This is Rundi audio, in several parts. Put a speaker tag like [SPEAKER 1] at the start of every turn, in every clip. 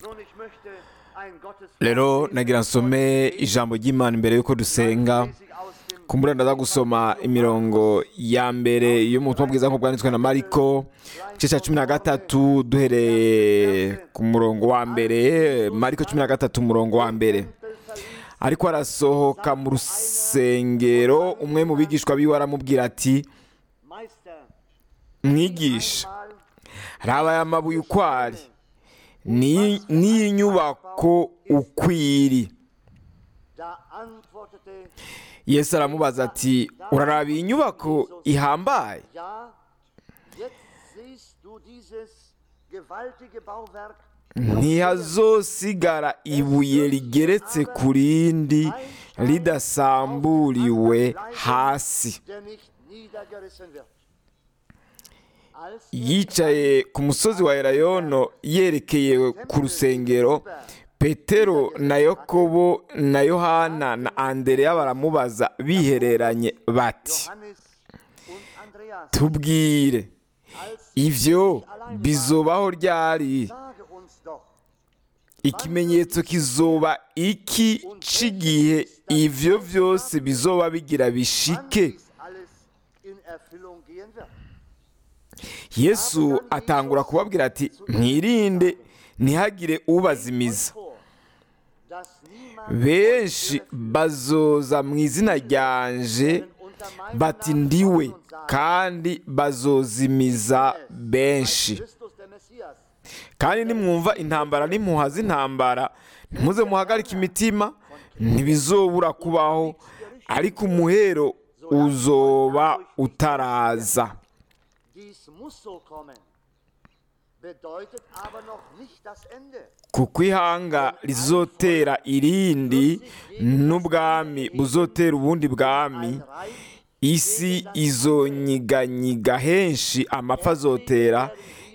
[SPEAKER 1] Nun, ich möchte ein Gotteswort
[SPEAKER 2] rero nagira nsome ijambo ry'imana imbere y'uko dusenga
[SPEAKER 1] lese ich aus dem
[SPEAKER 2] kumbura ndaza gusoma imirongo ya mbere yo mu butumwa bwiza nk'uko bwanditswe na mariko igice cya cumi na gatatu duhereye ku murongo wa mbere mariko cumi na gatatu umurongo wa mbere ariko arasohoka mu rusengero umwe mu bigishwa biwe aramubwira ati
[SPEAKER 1] Meister
[SPEAKER 2] mwigisha
[SPEAKER 1] mal
[SPEAKER 2] raba aya mabuye uko ari ni- n'iyi nyubako ukwiri
[SPEAKER 1] da antwortete
[SPEAKER 2] yesu aramubaza ati uraraba iyi nyubako ihambaye
[SPEAKER 1] ja jetzt siehst du dieses gewaltige Bauwerk
[SPEAKER 2] ntihazosigara ibuye rigeretse ku rindi ridasamburiwe hasi
[SPEAKER 1] der nicht niedergerissen wird als
[SPEAKER 2] yicaye ku musozi wa erayono yerekeye ku rusengero petero na yakobo na yohana na andereya baramubaza bihereranye bati
[SPEAKER 1] Johannes und Andreas
[SPEAKER 2] tubwire
[SPEAKER 1] als
[SPEAKER 2] ivyo bizobaho ryari
[SPEAKER 1] sage uns doch
[SPEAKER 2] ikimenyetso kizoba iki c'igihe ivyo vyose bizoba bigira
[SPEAKER 1] wann
[SPEAKER 2] bishike
[SPEAKER 1] dies alles in Erfüllung gehen wird
[SPEAKER 2] yesu atangura kubabwira ati mwirinde ntihagire ubazimiza
[SPEAKER 1] vor dass niemand
[SPEAKER 2] benshi bazoza mu izina ryanje
[SPEAKER 1] unter meinem
[SPEAKER 2] bati
[SPEAKER 1] Namen
[SPEAKER 2] ndiwe
[SPEAKER 1] kommen und sagen,
[SPEAKER 2] kandi bazozimiza benshi
[SPEAKER 1] Christus der Messias
[SPEAKER 2] kandi nimwumva intambara n'impuha z'intambara ntimuze muhagarike imitima ntibizobura kubaho ariko umuhero uzoba utaraza
[SPEAKER 1] Dies muss so kommen, bedeutet aber noch nicht das Ende.
[SPEAKER 2] kuko ihanga rizotera irindi n'ubwami buzotera ubundi bwami
[SPEAKER 1] Ein Reich
[SPEAKER 2] isi izonyiganyiga henshi amapfa azotera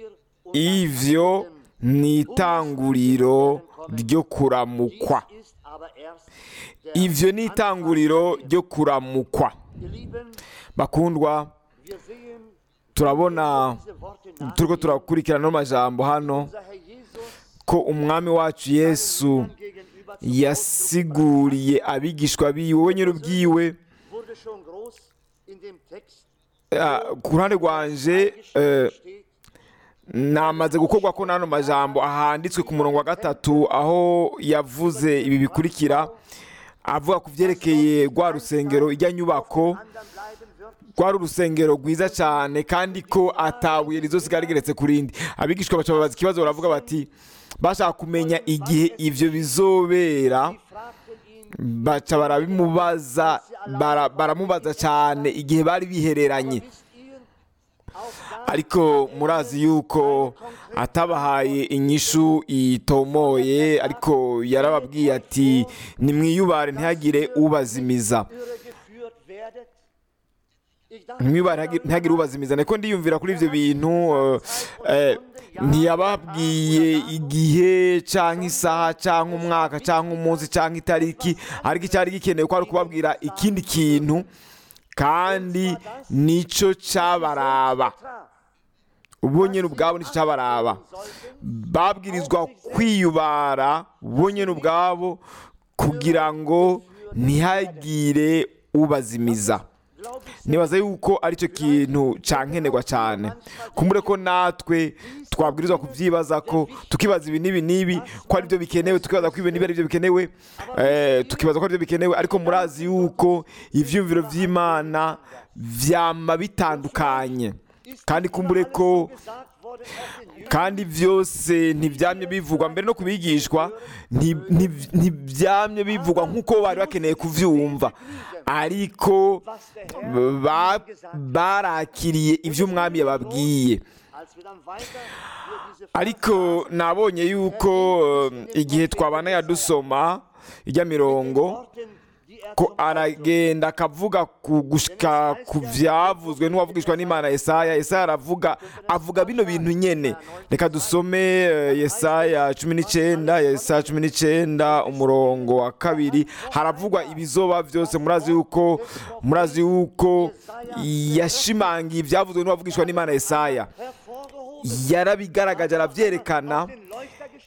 [SPEAKER 2] ivyo ni itanguriro ryo kuramukwa
[SPEAKER 1] ist aber erst der
[SPEAKER 2] ivyo ni itanguriro ryo kuramukwa
[SPEAKER 1] Ihr Lieben,
[SPEAKER 2] bakundwa
[SPEAKER 1] wir sehen
[SPEAKER 2] turabona
[SPEAKER 1] diese Worte nach.
[SPEAKER 2] turiko turakurikirana no majambo hano
[SPEAKER 1] Unser Herr Jesus
[SPEAKER 2] ko umwami wacu yesu
[SPEAKER 1] gegenüber zum
[SPEAKER 2] yasiguriye abigishwa biwe we nyir'ubwiwe
[SPEAKER 1] wurde schon groß in dem Text
[SPEAKER 2] Ah, ku ruhande rwanje eh,
[SPEAKER 1] steht,
[SPEAKER 2] namaze gukorwa ko n'ano majambo ahanditswe ku murongo wa gatatu aho yavuze ibi bikurikira avuga ku byerekeye rwa rusengero ijya nyubako
[SPEAKER 1] anderen bleiben wird.
[SPEAKER 2] rwari urusengero rwiza cyane kandi ko atabuye rizosigara rigeretse ku rindi abigishwa baca babaza ikibazo baravuga bati bashaka kumenya igihe ivyo bizobera
[SPEAKER 1] Sie fragten ihn,
[SPEAKER 2] baca barabimubaza bara- baramubaza cyane igihe bari bihereranye
[SPEAKER 1] wisst ihr, auch da
[SPEAKER 2] ariko murazi yuko atabahaye inyishu itomoye ariko yarababwiye ati nimwiyubare ntihagire ubazimiza
[SPEAKER 1] irre geführt werdet. Ich dachte,
[SPEAKER 2] mwibare ntihagire- ntihagire ubazimiza niko ndiyumvira kuri ibyo bintu eh, eh, ntiyababwiye igihe cyangwa isaha cyangwa umwaka cyangwa umunsi cyangwa itariki ariko icyari gikenewe ko ari ukubabwira ikindi kintu kandi nicyo cyabaraba bo nyine ubwabo nicyo cyabaraba babwirizwa kwiyubara bo nyine ubwabo kugira ngo ntihagire ubazimiza nibaza yuko aricyo kintu cyankenerwa cyane kumbure ko natwe twabwirizwa kubyibaza ko tukibaza ibi n'ibi n'ibi ko aribyo bikenewe tukibaza ko ibi n'ibi aribyo bikenewe eh, tukibaza ko aribyo bikenewe ariko murazi yuko ivyumviro vy'imana vyama bitandukanye kandi kumbure ko
[SPEAKER 1] gesagt wurde, erst den Jüngern
[SPEAKER 2] kandi byose ntibyamye bivugwa mbere no kubigishwa nti- nti- ntibyamye bivugwa nk'uko bari bakeneye kuvyumva ariko ba- barakiriye ibyo umwami yababwiye
[SPEAKER 1] als wir dann weiter hier diese
[SPEAKER 2] ariko nabonye yuko eh, igihe twabana yadusoma ijya mirongo
[SPEAKER 1] Worten, die er
[SPEAKER 2] ko
[SPEAKER 1] zum
[SPEAKER 2] aragenda akavuga ku gushika ku byavuzwe n'uwavugishwa n'imana yesaya yesaya aravuga avuga bino bintu nyene reka dusome eh, yesaya cumi n'icyenda yesaya cumi n'icyenda umurongo wa kabiri haravugwa ibizoba byose murazi yuko murazi yuko yashimangiye ibyavuzwe n'uwavugishwa n'imana yesaya
[SPEAKER 1] hervorgehoben,
[SPEAKER 2] yarabigaragaje arabyerekana
[SPEAKER 1] den Leuchter gestellt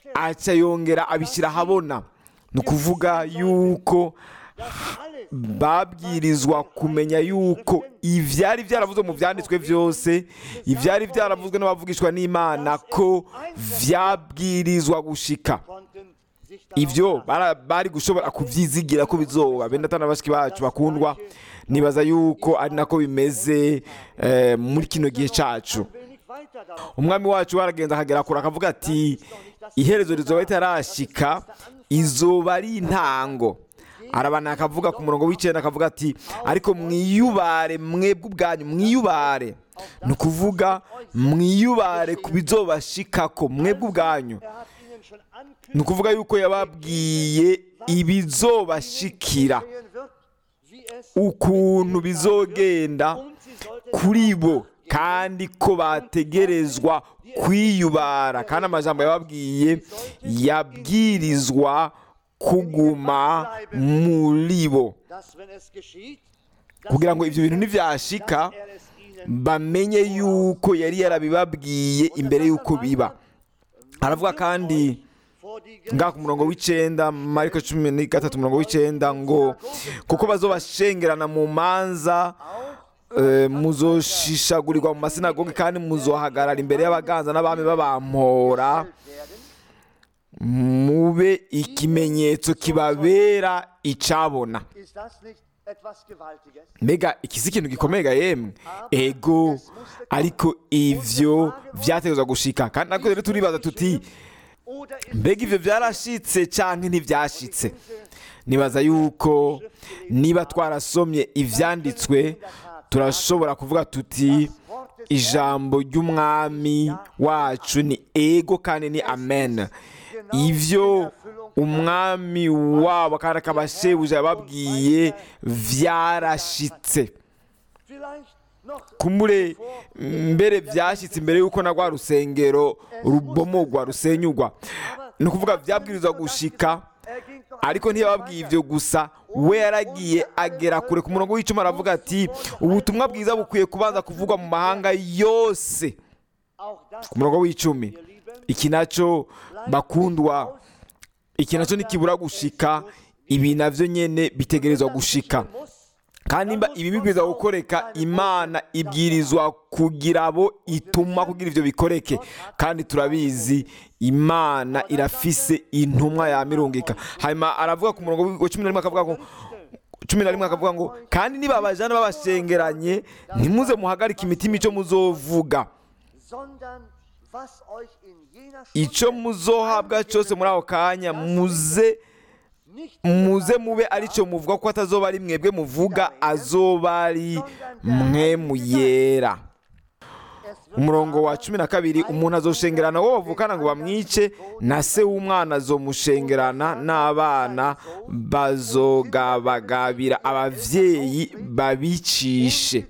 [SPEAKER 2] aca yongera abishyira ahabona ni ukuvuga yuko babwirizwa kumenya yuko ibyari byaravuzwe mu byanditswe byose ibyari byaravuzwe n'abavugishwa n'imana ko byabwirizwa gushika ibyo bara- bari gushobora kubyizigira ko bizoba benda atana bashiki bacu bakundwa nibaza yuko ari nako bimeze eh, muri kino gihe cacu umwami wacu waragenza akagera kure akavuga ati iherezo rizoba ritarashika izoba ari intango arabana akavuga ku murongo w'icyenda akavuga ati ariko mwiyubare mwebwe ubwanyu mwiyubare ni ukuvuga mwiyubare ku bizobashikako mwebwe ubwanyu ni ukuvuga yuko yababwiye ibizobashikira ukuntu bizogenda kuri bo kandi ko bategerezwa kwiyubara kandi amajambo yababwiye yabwirizwa kuguma muri bo kugira ngo ibyo bintu nibyashika bamenye yuko yari yarabibabwiye imbere y'uko biba aravuga kandi ngaha ku murongo w'icyenda mariko cumi na gatatu umurongo w'icyenda ngo kuko bazobashengerana mu manza eh, muzoshishagurirwa mu masinagogi kandi muzohagarara imbere y'abaganza n'abami babampora mube ikimenyetso kibabera icabona mbega iki si ikintu gikomeye ga yemwe ego ariko ivyo vyategezwa gushika kandi nako rero turibaza tuti mbega ivyo vyarashitse canke ntivyashitse nibaza yuko niba twarasomye ivyanditswe turashobora kuvuga tuti ijambo ry'umwami wacu ni ego kandi ni amen ivyo umwami wabo kandi akaba shebuja yababwiye vyarashitse kumure mbere byashyitse imbere y'uko na rwa rusengero rubomogwa rusenyugwa ni ukuvuga byabwirizwa gushika ariko ntiyababwiye ibyo gusa we yaragiye agera kure ku murongo w'icuma aravuga ati ubutumwa bwiza bukwiye kubanza kuvugwa mu mahanga yose ku murongo w'icumi iki nacyo bakundwa iki nacyo ntikibura gushika ibi nabyo nyine bitegerezwa gushika kandi nimba ibi bibwirizwa gukoreka imana ibwirizwa kugira abo ituma kugira ibyo bikoreke kandi turabizi imana irafise intumwa yamirungika hanyuma aravuga ku murongo wa cumi na rimwe akavuga ngo cumi na rimwe akavuga ngo kandi niba abajana babashengeranye ntimuze muhagarike imitima icyo muzovuga icyo muzohabwa cyose muri ako kanya muze muze mube aricyo muvuga ko atazoba ari mwebwe muvuga azoba ari mwe muyera umurongo wa cumi na kabiri umuntu azoshengerana uwo bavukana ngo bamwice na se w'umwana azomushengerana n'abana bazogabagabira ababyeyi babicishe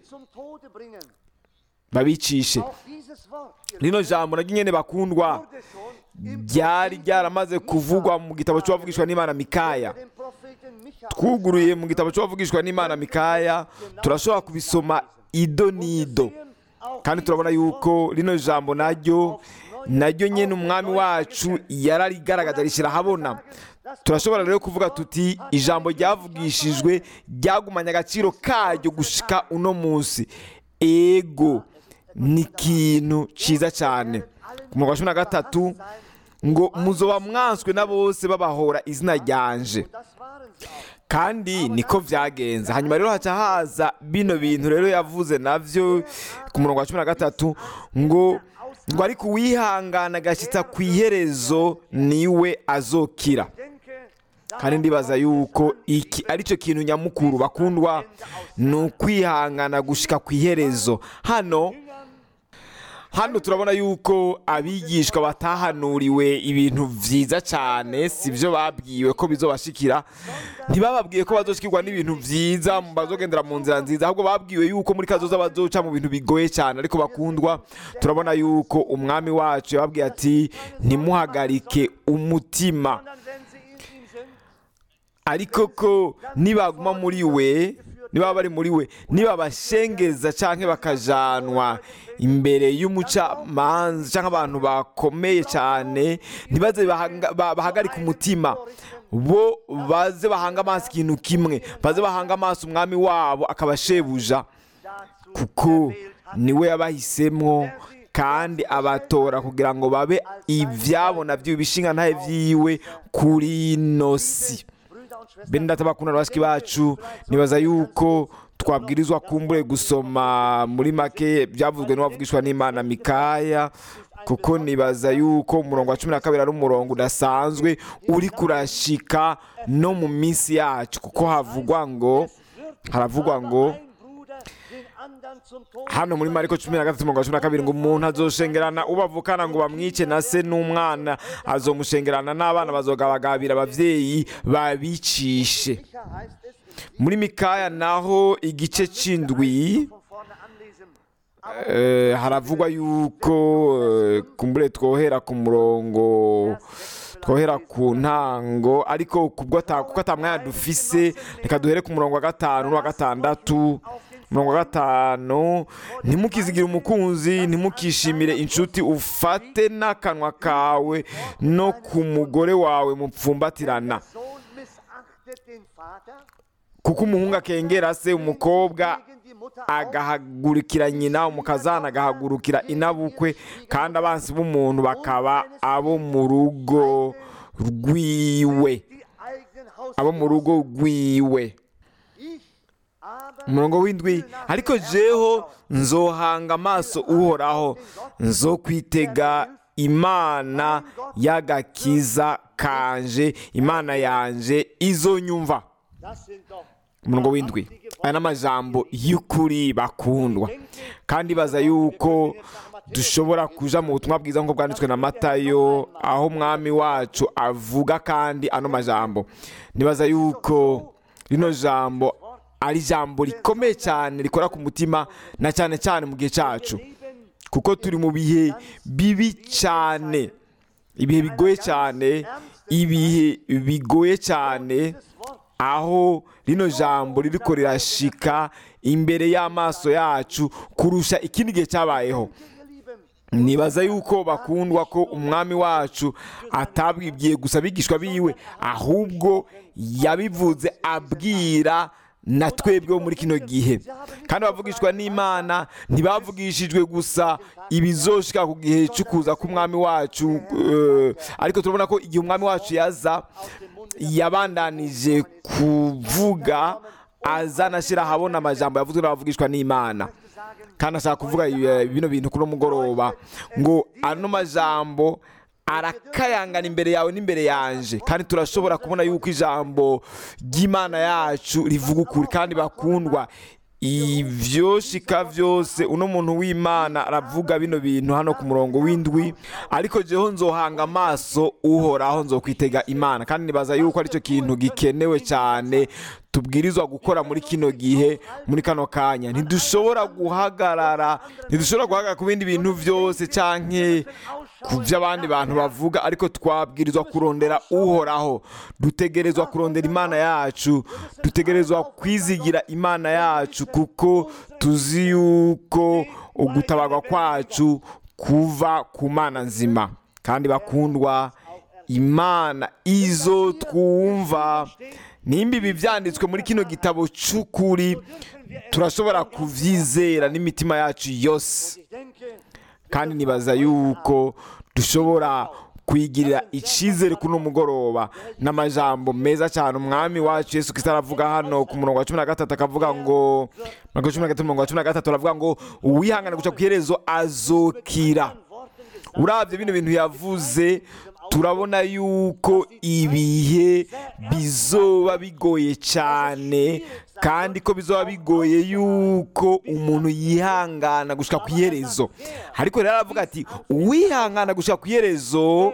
[SPEAKER 2] babicishe rino jambo naryo nyine bakundwa ryari ryaramaze kuvugwa mu gitabo cy'uwavugishwa n'imana mikaya twuguruye mu gitabo cy'uwavugishwa n'imana mikaya turashobora kubisoma ido n'ido kandi turabona yuko rino jambo naryo naryo nyine umwami wacu yararigaragaza rishyira ahabona turashobora rero kuvuga tuti ijambo ryavugishijwe ryagumanye agaciro karyo gushika uno munsi ego ni ikintu cyiza cyane ku murongo wa cumi na gatatu ngo muzoba mwanswe na bose babahora izina ryanje kandi niko byagenze hanyuma rero haca haza bino bintu rero yavuze nabyo ku murongo wa cumi na gatatu ngo ngo ariko uwihangana agashyitsa ku iherezo niwe azokira kandi ndibaza yuko iki ari cyo kintu nyamukuru bakundwa ni ukwihangana gushyika ku iherezo hano hano turabona yuko abigishwa batahanuriwe ibintu byiza cyane si byo babwiwe ko bizobashikira ntibababwiye ko bazoshikirwa n'ibintu byiza bazogendera mu nzira nziza ahubwo babwiwe yuko muri kazoza bazoca mu bintu bigoye cyane ariko bakundwa turabona yuko umwami wacu yababwiye ati ntimuhagarike umutima ariko ko nibaguma muri we niba bari muri we niba bashengeza cyangwa bakajanwa imbere y'umucamanza cyangwa abantu bakomeye cyane ntibaze bahanga- ba- bahagarike umutima bo baze bahanga amaso ikintu kimwe baze bahanga amaso umwami wabo akabashebuja
[SPEAKER 1] dazu
[SPEAKER 2] kuko
[SPEAKER 1] erwählt hat.
[SPEAKER 2] niwe yabahisemo kandi abatora kugira ngo babe ibyabo nabyo ibishinga ntahe byiwe kuri ino si
[SPEAKER 1] Brüder und Schwestern,
[SPEAKER 2] bene data bakunda bashiki bacu nibaza yuko twabwirizwa kumbure gusoma muri make byavuzwe n'uwavugishwa n'imana mikaya kuko nibaza yuko umurongo wa cumi na kabiri ari umurongo udasanzwe uri kurashika no mu minsi yacu kuko havugwa ngo haravugwa ngo
[SPEAKER 1] ein Bruder den anderen zum Tod
[SPEAKER 2] hano muri mariko cumi na gatatu umurongo wa cumi na kabiri ngo umuntu azoshengerana ubavukana ngo bamwice na se n'umwana azomushengerana n'abana bazogabagabira ababyeyi babicishe
[SPEAKER 1] Sicher heißt es in
[SPEAKER 2] muri mikaya naho igice c'indwi
[SPEAKER 1] von vorne anlesen.
[SPEAKER 2] eh, haravugwa yuko eh, kumbure twohera ku murongo twohera ku ntango ariko kubwo ata- kuko ata mwanya dufise reka duhere ku murongo wa gatanu n'uwa gatandatu umurongo wa gatanu ntimukizigire umukunzi ntimukishimire inshuti ufate n'akanwa kawe no ku mugore wawe mupfumbatirana
[SPEAKER 1] Sohn missachtet den Vater,
[SPEAKER 2] kuko umuhungu akengera se umukobwa
[SPEAKER 1] gegen die Mutter
[SPEAKER 2] agahagurukira nyina umukazana agahagurukira inabukwe kandi abansi b'umuntu bakaba abo mu rugo rwiwe
[SPEAKER 1] die eigenen Haus.
[SPEAKER 2] abo mu rugo rwiwe
[SPEAKER 1] Ich aber
[SPEAKER 2] umurongo w'indwi ariko jeho nzohanga amaso uhoraho nzokwitega imana y'agakiza kanje imana yanje izo nyumva
[SPEAKER 1] das sind doch
[SPEAKER 2] umurongo w'indwi aya ni amajambo y'ukuri bakundwa kandi baza yuko dushobora kuja mu butumwa bwiza nk'uko bwanditswe na matayo aho umwami wacu avuga kandi ano majambo nibaza yuko rino jambo ari ijambo rikomeye cyane rikora ku mutima na cyane cyane mu gihe cyacu kuko turi mu bihe bibi cyane ibihe bigoye cyane ibihe bigoye cyane aho rino jambo ririko rirashika imbere y'amaso yacu kurusha ikindi gihe cyabayeho nibaza yuko bakundwa ko umwami wacu atabwibwiye gusa abigishwa biwe ahubwo yabivuze abwira na twebwe bo muri kino gihe kandi abavugishwa n'imana ntibavugishijwe gusa ibizoshika ku gihe cyo kuza k'umwami wacu eh, ariko turabona ko igihe umwami wacu yaza yabandanije kuvuga azana ashyira ahabona amajambo yavuzwe n'abavugishwa n'imana kandi ashaka kuvuga eh, bino bintu kuri uno mugoroba ngo ano majambo arakayangana imbere yawe n'imbere yanje kandi turashobora kubona yuko ijambo ry'imana yacu rivuga ukuri kandi bakundwa ibyo shika byose uno muntu w'imana aravuga bino bintu hano ku murongo w'indwi ariko jeho nzohanga amaso uhoraho nzokwitega imana kandi nibaza yuko aricyo kintu gikenewe cyane tubwirizwa gukora muri kino gihe muri kano kanya ntidushobora guhagarara ntidushobora guhagarara ku bindi bintu byose canke ku byo abandi bantu bavuga ariko twabwirizwa kurondera uhoraho dutegerezwa kurondera imana yacu dutegerezwa kwizigira imana yacu kuko tuzi yuko ugutabarwa kwacu kuva ku mana nzima kandi bakundwa imana izo twumva nimba ibi byanditswe muri kino gitabo cy'ukuri turashobora kubyizera n'imitima yacu yose
[SPEAKER 1] Ich denke,
[SPEAKER 2] kandi nibaza yuko dushobora kwigirira icyizere kuri uno mugoroba n'amajambo meza cyane umwami wacu yesu kristo aravuga hano ku murongo wa cumi na gatatu akavuga ngo mirongo cumi na gatatu umurongo wa cumi na gatatu aravuga ngo uwihangana guca ku iherezo azokira urabye bino bintu yavuze turabona yuko ibihe bizoba bigoye cyane kandi ko bizoba bigoye yuko umuntu yihangana gushika ku iherezo ariko rero aravuga ati uwihangana gushika ku iherezo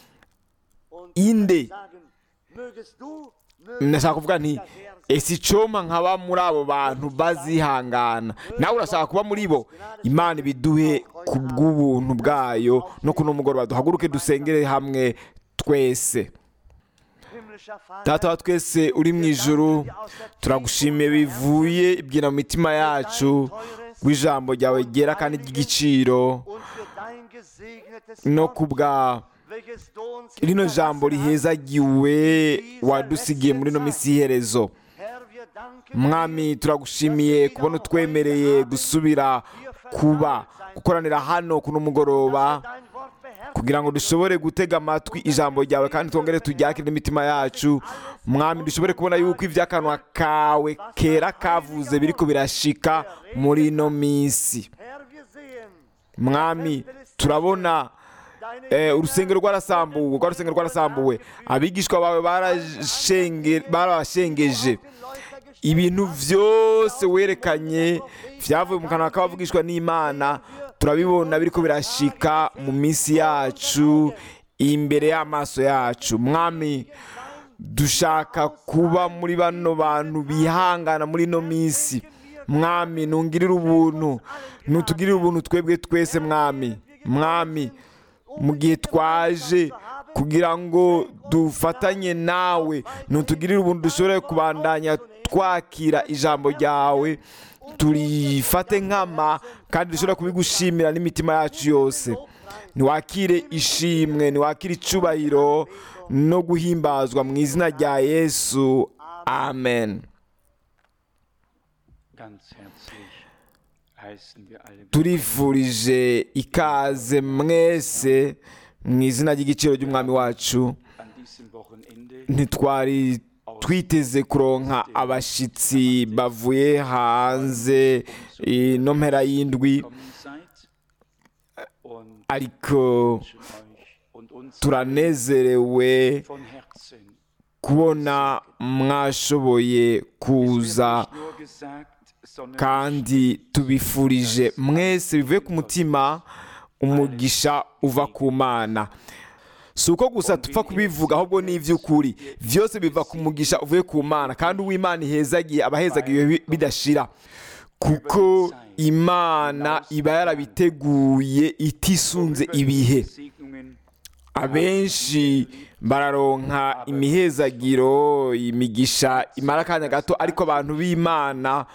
[SPEAKER 1] und
[SPEAKER 2] inde
[SPEAKER 1] sagen, mögest du,
[SPEAKER 2] ndashaka kuvuga nti ese icoma nkaba muri abo bantu bazihangana nawe urashaka kuba muri bo imana ibiduhe ku bw'ubuntu bwayo no kuno mugoroba duhaguruke dusengere hamwe twese
[SPEAKER 1] Himmlischer Vater,
[SPEAKER 2] data wa twese uri mu ijuru turagushimiye bivuye ibwira mu mitima yacu rw'ijambo ryawe ryera kandi ry'igiciro
[SPEAKER 1] und für dein gesegnetes
[SPEAKER 2] no
[SPEAKER 1] Wort,
[SPEAKER 2] ku bwa
[SPEAKER 1] welches du uns
[SPEAKER 2] rino
[SPEAKER 1] hinterlassen
[SPEAKER 2] jambo
[SPEAKER 1] hast.
[SPEAKER 2] rihezagiwe wadusigiye muri ino minsi y'iherezo
[SPEAKER 1] Herr, wir danken
[SPEAKER 2] mwami turagushimiye kubona utwemereye gusubira kuba gukoranira hano kuno mugoroba
[SPEAKER 1] dein Wort beherrschen.
[SPEAKER 2] kugira ngo dushobore gutega amatwi ijambo ryawe kandi twongere turyakire n'imitima yacu mwami dushobore kubona yuko iby'akanwa kawe kera kavuze biriko birashika muri ino minsi
[SPEAKER 1] Herr, wir sehen
[SPEAKER 2] mwami turabona
[SPEAKER 1] deine
[SPEAKER 2] eh, urusengero rwarasambuwe rwa rusengero rwarasambuwe abigishwa bawe barashenge- barabashengeje
[SPEAKER 1] Leuchter gestellt.
[SPEAKER 2] ibintu byose werekanye byavuye mu kanwa k'abavugishwa n'imana turabibona biriko birashika mu minsi yacu imbere y'amaso yacu mwami dushaka kuba muri bano bantu bihangana muri ino minsi mwami ntungirire ubuntu ntutugirire ubuntu twebwe twese mwami mwami mu gihe twaje kugira ngo dufatanye nawe ntutugirire ubuntu dushobore kubandanya twakira ijambo ryawe turifate nkama kandi dushobora kubigushimira n'imitima yacu yose ntiwakire ishimwe ntiwakire icubahiro no guhimbazwa mu izina rya yesu amen
[SPEAKER 3] Ganz herzlich heißen wir alle
[SPEAKER 2] turifurije ikaze mwese mu izina ry'igiciro ry'umwami wacu
[SPEAKER 3] an diesem Wochenende
[SPEAKER 2] ntitwari twiteze kuronka abashyitsi bavuye hanze ino mpera y'indwi
[SPEAKER 3] gekommen seid und
[SPEAKER 2] ariko
[SPEAKER 3] wünschen euch und uns
[SPEAKER 2] turanezerewe
[SPEAKER 3] von Herzen.
[SPEAKER 2] kubona mwashoboye kuza
[SPEAKER 3] Nicht nur gesagt, sondern
[SPEAKER 2] kandi tubifurije mwese bivuye ku mutima umugisha uva ku mana si uko gusa tupfa kubivuga ahubwo ni iby'ukuri byose biva ku mugisha uvuye ku mana kandi uw'imana ihezagiye aba ahezagiye bi- bidashira kuko imana iba yarabiteguye itisunze ibihe
[SPEAKER 3] Segnungen
[SPEAKER 2] abenshi bararonka imihezagiro imigisha imara akanya gato ariko abantu b'imana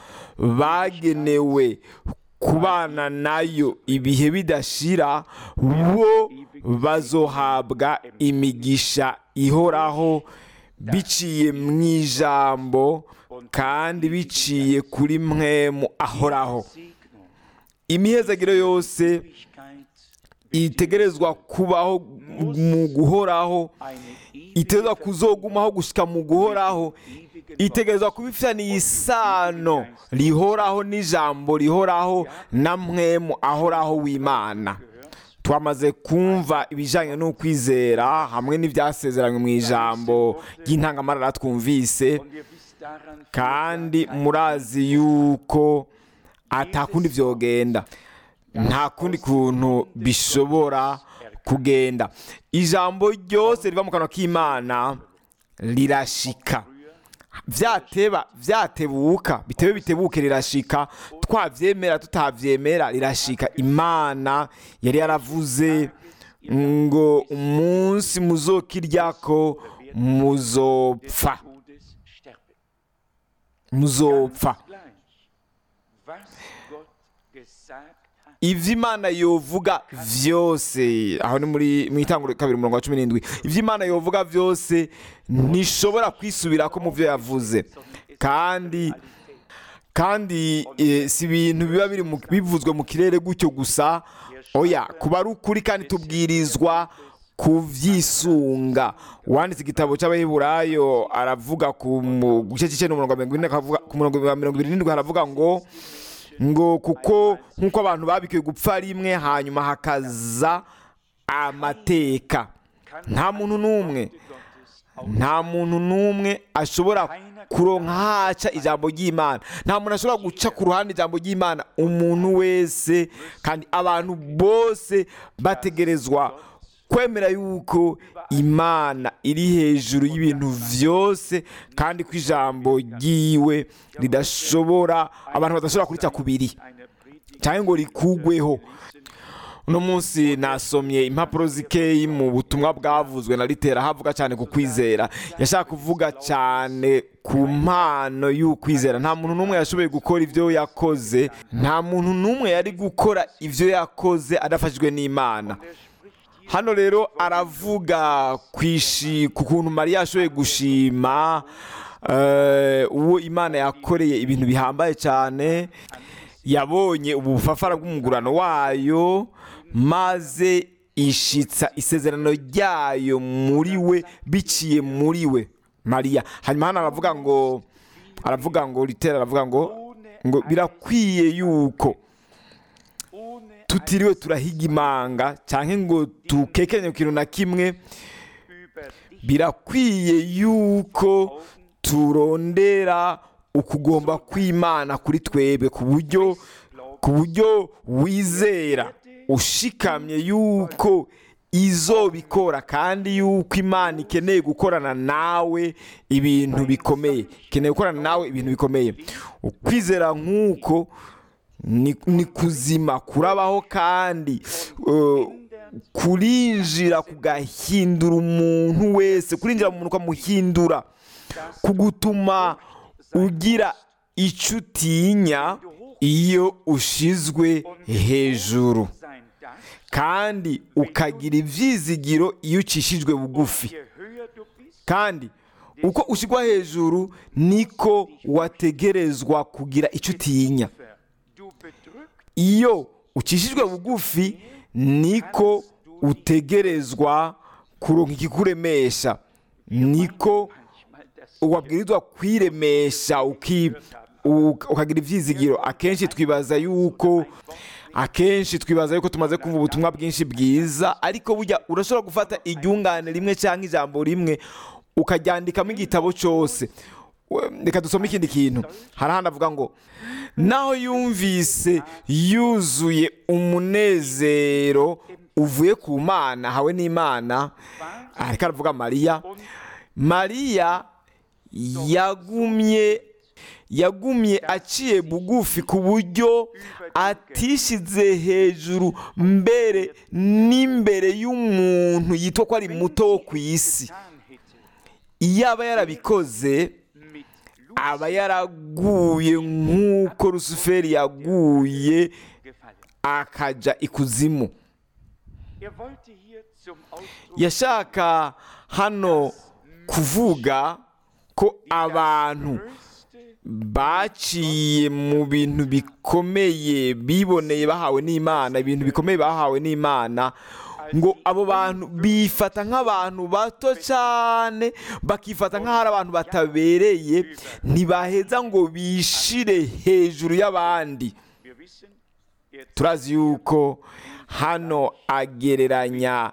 [SPEAKER 2] bagenewe kubana nayo ibihe bidashira bo bazohabwa imigisha ihoraho biciye mu ijambo kandi biciye kuri mwemu ahoraho
[SPEAKER 3] Segnung,
[SPEAKER 2] imihezagiro yose
[SPEAKER 3] Ewigkeit,
[SPEAKER 2] itegerezwa kubaho mu guhoraho
[SPEAKER 3] eine
[SPEAKER 2] itegerezwa
[SPEAKER 3] ewige
[SPEAKER 2] kuzogumaho gushyika mu guhoraho itegerezwa kuba ifitaniye isano rihoraho n'ijambo rihoraho na mwemu ahoraho w'imana twamaze kumva ibijyanye n'ukwizera hamwe n'ibyasezeranywe mu ijambo ry'intangamarara twumvise
[SPEAKER 3] Und ihr wisst daran,
[SPEAKER 2] kandi murazi yuko atakundi byogenda nta kundi kuntu bishobora kugenda ijambo ryose riva mu kanwa k'imana rirashika byateba byatebuka bitebe bitebuke rirashika twabyemera tutabyemera rirashika imana yari yaravuze ngo umunsi muzokiryako muzopfa
[SPEAKER 3] Todes sterben.
[SPEAKER 2] muzopfa
[SPEAKER 3] Gleich, was Gott gesagt hat,
[SPEAKER 2] ibyo imana yovuga byose aho ni muri mu itanguro kabiri umurongo wa cumi n'indwi ibyo imana yovuga byose ntishobora kwisubira ko mu byo yavuze kandi kandi eh, si ibintu biba biri mu- bivuzwe mu kirere gutyo gusa oya kuba ari ukuri kandi tubwirizwa kubyisunga uwanditse igitabo cy'abaheburayo aravuga ku mu- gice cy'icyenda umurongo wa mirongo ine akavuga- ku murongo wa mirongo irindwi n'indwi haravuga ngo ngo kuko nk'uko abantu babikiwe gupfa rimwe hanyuma hakaza amateka nta muntu n'umwe nta muntu n'umwe ashobora kuronka haca ijambo ry'imana nta muntu ashobora guca ku ruhande ijambo ry'imana umuntu wese kandi abantu bose bategerezwa kwemera yuko imana iri hejuru y'ibintu byose kandi ko ijambo ryiwe ridashobora abantu badashobora kurica kubiri
[SPEAKER 3] eine Predigt
[SPEAKER 2] cyangwa ngo rikugweho uno munsi nasomye impapuro zikeyi mu butumwa bwavuzwe na litera havuga cyane ku kwizera yashaka kuvuga cyane ku mpano y'ukwizera nta muntu n'umwe yashoboye gukora ibyo yakoze nta muntu n'umwe yari gukora ibyo yakoze adafashijwe n'imana
[SPEAKER 3] Er spricht hier
[SPEAKER 2] hano rero aravuga ku ishi- ku kuntu mariya yashoboye gushima eh, uwo imana yakoreye ibintu bihambaye cyane yabonye ubufafara bw'umugurano wayo maze ishitsa isezerano ryayo muri we biciye muri we mariya hanyuma hano aravuga ngo aravuga ngo litera aravuga ngo ngo birakwiye yuko
[SPEAKER 3] ohne
[SPEAKER 2] tutiriwe turahiga imanga cyangwa ngo tukekenye ku kintu na kimwe
[SPEAKER 3] über dich
[SPEAKER 2] birakwiye yuko turondera ukugomba kw'imana kuri twebwe ku buryo ku buryo wizera ushikamye yuko izobikora kandi yuko imana ikeneye gukorana nawe ibintu bikomeye ikeneye gukorana nawe ibintu bikomeye ukwizera nk'uko ni, ni kuzima kurabaho kandi uh, kurinjira kugahindura umuntu wese kurinjira mu muntu ukamuhindura kugutuma ugira icyo utinya iyo ushizwe hejuru
[SPEAKER 3] sein darfst,
[SPEAKER 2] kandi ukagira ibyizigiro iyo ucishijwe bugufi
[SPEAKER 3] je höher du bist,
[SPEAKER 2] kandi uko ushyirwa hejuru niko wategerezwa kugira icyo utinya
[SPEAKER 3] tiefer du bedrückt
[SPEAKER 2] iyo ucishijwe bugufi niko utegerezwa kuronka ikikuremesha niko
[SPEAKER 3] manchmal das
[SPEAKER 2] wabwirizwa kwiremesha uki- u- ukagira ibyizigiro akenshi twibaza yuko akenshi twibaza yuko tumaze kumva ubutumwa bwinshi bwiza ariko burya urashobora gufata iryungane rimwe cyangwa ijambo rimwe ukaryandikamo igitabo cyose We- reka dusome ikindi kintu hari ahandi avuga ngo naho yumvise yuzuye umunezero uvuye ku mana hawe n'imana ariko aravuga mariya mariya yagumye yagumye aciye bugufi ku buryo atishyize hejuru mbere n'imbere y'umuntu yitwa ko ari muto wo ku isi
[SPEAKER 3] getan hätte,
[SPEAKER 2] iyo aba yarabikoze
[SPEAKER 3] mit
[SPEAKER 2] aba yaraguye nk'uko rusuferi yaguye
[SPEAKER 3] gefallen.
[SPEAKER 2] akajya ikuzimu
[SPEAKER 3] Er wollte hier zum Ausdruck
[SPEAKER 2] yashaka hano kuvuga ko abantu
[SPEAKER 3] größte
[SPEAKER 2] baciye mu bintu bikomeye biboneye bahawe n'imana ibintu bikomeye bahawe n'imana ngo abo bantu bifata nk'abantu bato cyane bakifata nk'aho ari abantu batabereye ntibaheza ngo bishire hejuru y'abandi
[SPEAKER 3] Wir wissen, er
[SPEAKER 2] turazi yuko hano agereranya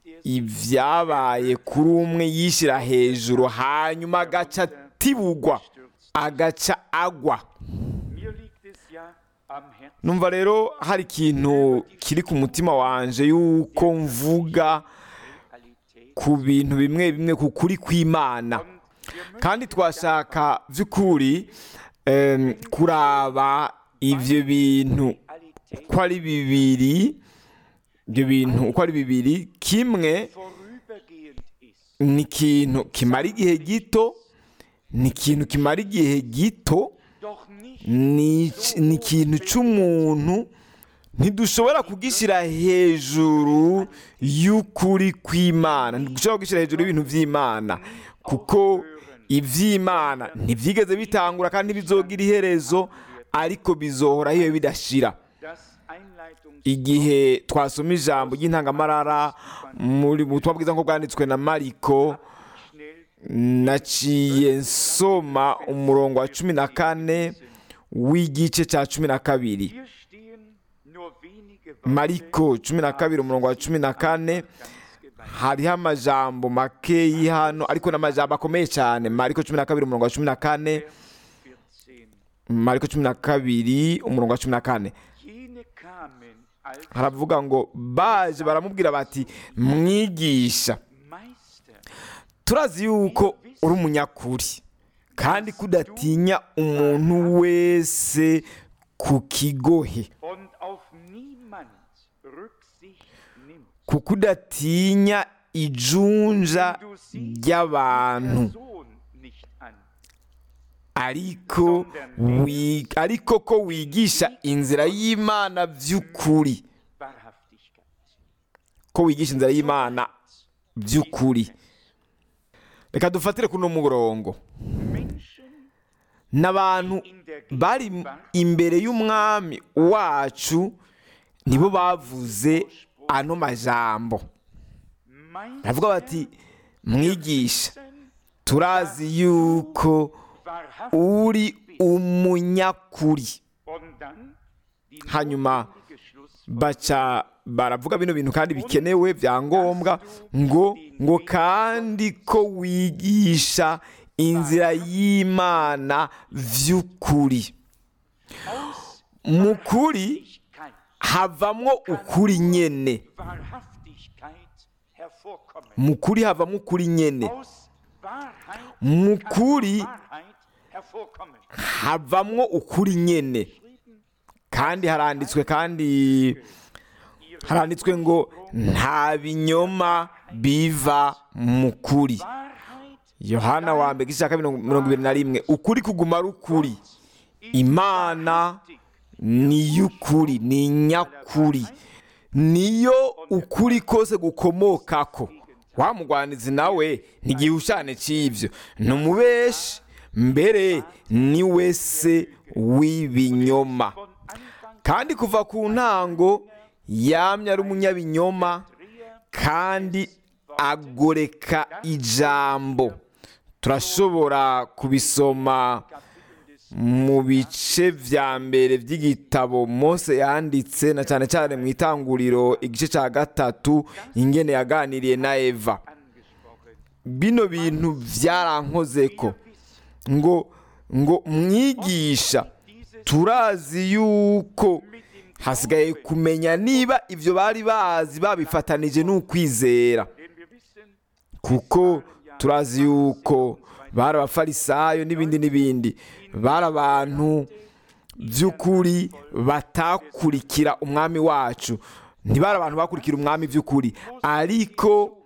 [SPEAKER 2] ibyabaye kuri umwe yishyira hejuru hanyuma agaca atibugwa agaca agwa
[SPEAKER 3] mir liegt es ja am Herzen,
[SPEAKER 2] numva rero hari ikintu kiri ku mutima wanje yuko mvuga
[SPEAKER 3] Realität.
[SPEAKER 2] ku bintu bimwe bimwe ku kuri kw'imana
[SPEAKER 3] Und wir möchten
[SPEAKER 2] kandi twashaka by'ukuri em, kuraba ibyo bintu
[SPEAKER 3] Realität
[SPEAKER 2] uko ari bibiri ibyo bintu uko ari bibiri kimwe
[SPEAKER 3] vorübergehend ist.
[SPEAKER 2] ni ikintu kimara igihe gito ni ikintu kimara igihe gito
[SPEAKER 3] Doch nicht
[SPEAKER 2] ni iki- ni ikintu cy'umuntu ntidushobora kugishyira hejuru y'ukuri kw'imana ntidushobora kugishyira hejuru y'ibintu by'imana kuko iby'imana ntibyigeze bitangura kandi ntibizogira iherezo ariko bizohoraho iyo bidashira
[SPEAKER 3] das Einleitungs
[SPEAKER 2] igihe twasoma ijambo ry'intangamarara muri mu butumwa bwiza nk'uko bwanditswe na mariko
[SPEAKER 3] schnell
[SPEAKER 2] naciye nsoma umurongo wa cumi na kane w'igice cya cumi na kabiri
[SPEAKER 3] hier stehen nur wenige Worte
[SPEAKER 2] mariko cumi na kabiri umurongo wa cumi na kane
[SPEAKER 3] ganz gewaltig.
[SPEAKER 2] hariho amajambo makeyi hano ariko n'amajambo akomeye cyane mariko cumi na kabiri umurongo wa cumi na kane
[SPEAKER 3] 14.
[SPEAKER 2] mariko cumi na kabiri umurongo wa cumi na kane
[SPEAKER 3] Jene kamen als
[SPEAKER 2] haravuga ngo baje baramubwira bati mwigisha
[SPEAKER 3] Meister
[SPEAKER 2] turazi yuko uri umunyakuri kandi kudatinya umuntu wese ku kigohe
[SPEAKER 3] und auf niemand Rücksicht sich nimmt.
[SPEAKER 2] kuko udatinya ijunja
[SPEAKER 3] Du siehst die
[SPEAKER 2] ry'abantu
[SPEAKER 3] Person nicht an.
[SPEAKER 2] ariko wi- ariko ko wigisha inzira y'imana by'ukuri
[SPEAKER 3] Wahrhaftigkeit.
[SPEAKER 2] ko wigisha inzira y'imana by'ukuri reka dufatire kuri uno murongo
[SPEAKER 3] Menschen
[SPEAKER 2] n'abantu bari imbere y'umwami wacu nibo bavuze ano majambo
[SPEAKER 3] meinen
[SPEAKER 2] baravuga bati mwigisha turazi yuko
[SPEAKER 3] wahrhaftig
[SPEAKER 2] uri umunyakuri
[SPEAKER 3] und dann die
[SPEAKER 2] hanyuma
[SPEAKER 3] notwendige Schluss
[SPEAKER 2] baca baravuga bino bintu kandi bikenewe bya ngombwa ngo ngo kandi ko wigisha inzira y'imana by'ukuri
[SPEAKER 3] aus
[SPEAKER 2] mu kuri
[SPEAKER 3] Wahrhaftigkeit,
[SPEAKER 2] havamwo ukuri nyene
[SPEAKER 3] Wahrhaftigkeit hervorkommen.
[SPEAKER 2] mu kuri havamo ukuri nyene
[SPEAKER 3] Aus Wahrheit
[SPEAKER 2] mu
[SPEAKER 3] kann
[SPEAKER 2] kuri
[SPEAKER 3] Wahrheit hervorkommen.
[SPEAKER 2] havamwo ukuri nyene kandi haranditswe kandi haranditswe ngo nta binyoma biva mu kuri
[SPEAKER 3] Wahrheit
[SPEAKER 2] yohana wa mbere igice cya kabiri mirongo ibiri na rimwe ukuri kuguma ari ukuri imana ni y'ukuri ni nyakuri niyo ukuri kose gukomokako wa mugwanizi nawe ntigihushane cy'ibyo ni umubeshi mbere ni we se w'ibinyoma
[SPEAKER 3] von Anfang
[SPEAKER 2] kandi kuva ku ntango yamye ari umunyabinyoma kandi agoreka ijambo turashobora kubisoma mu bice vya mbere by'igitabo mose yanditse na cyane cyane mu itanguriro igice cya gatatu ingene yaganiriye na eva
[SPEAKER 3] angesprochen.
[SPEAKER 2] bino bintu byarankozeko ngo ngo mwigisha turazi yuko hasigaye kumenya niba ibyo bari bazi babifatanije n'ukwizera
[SPEAKER 3] Denn wir wissen,
[SPEAKER 2] kuko turazi yuko bari abafarisayo n'ibindi n'ibindi bari abantu by'ukuri batakurikira umwami wacu ntibari abantu bakurikira umwami by'ukuri ariko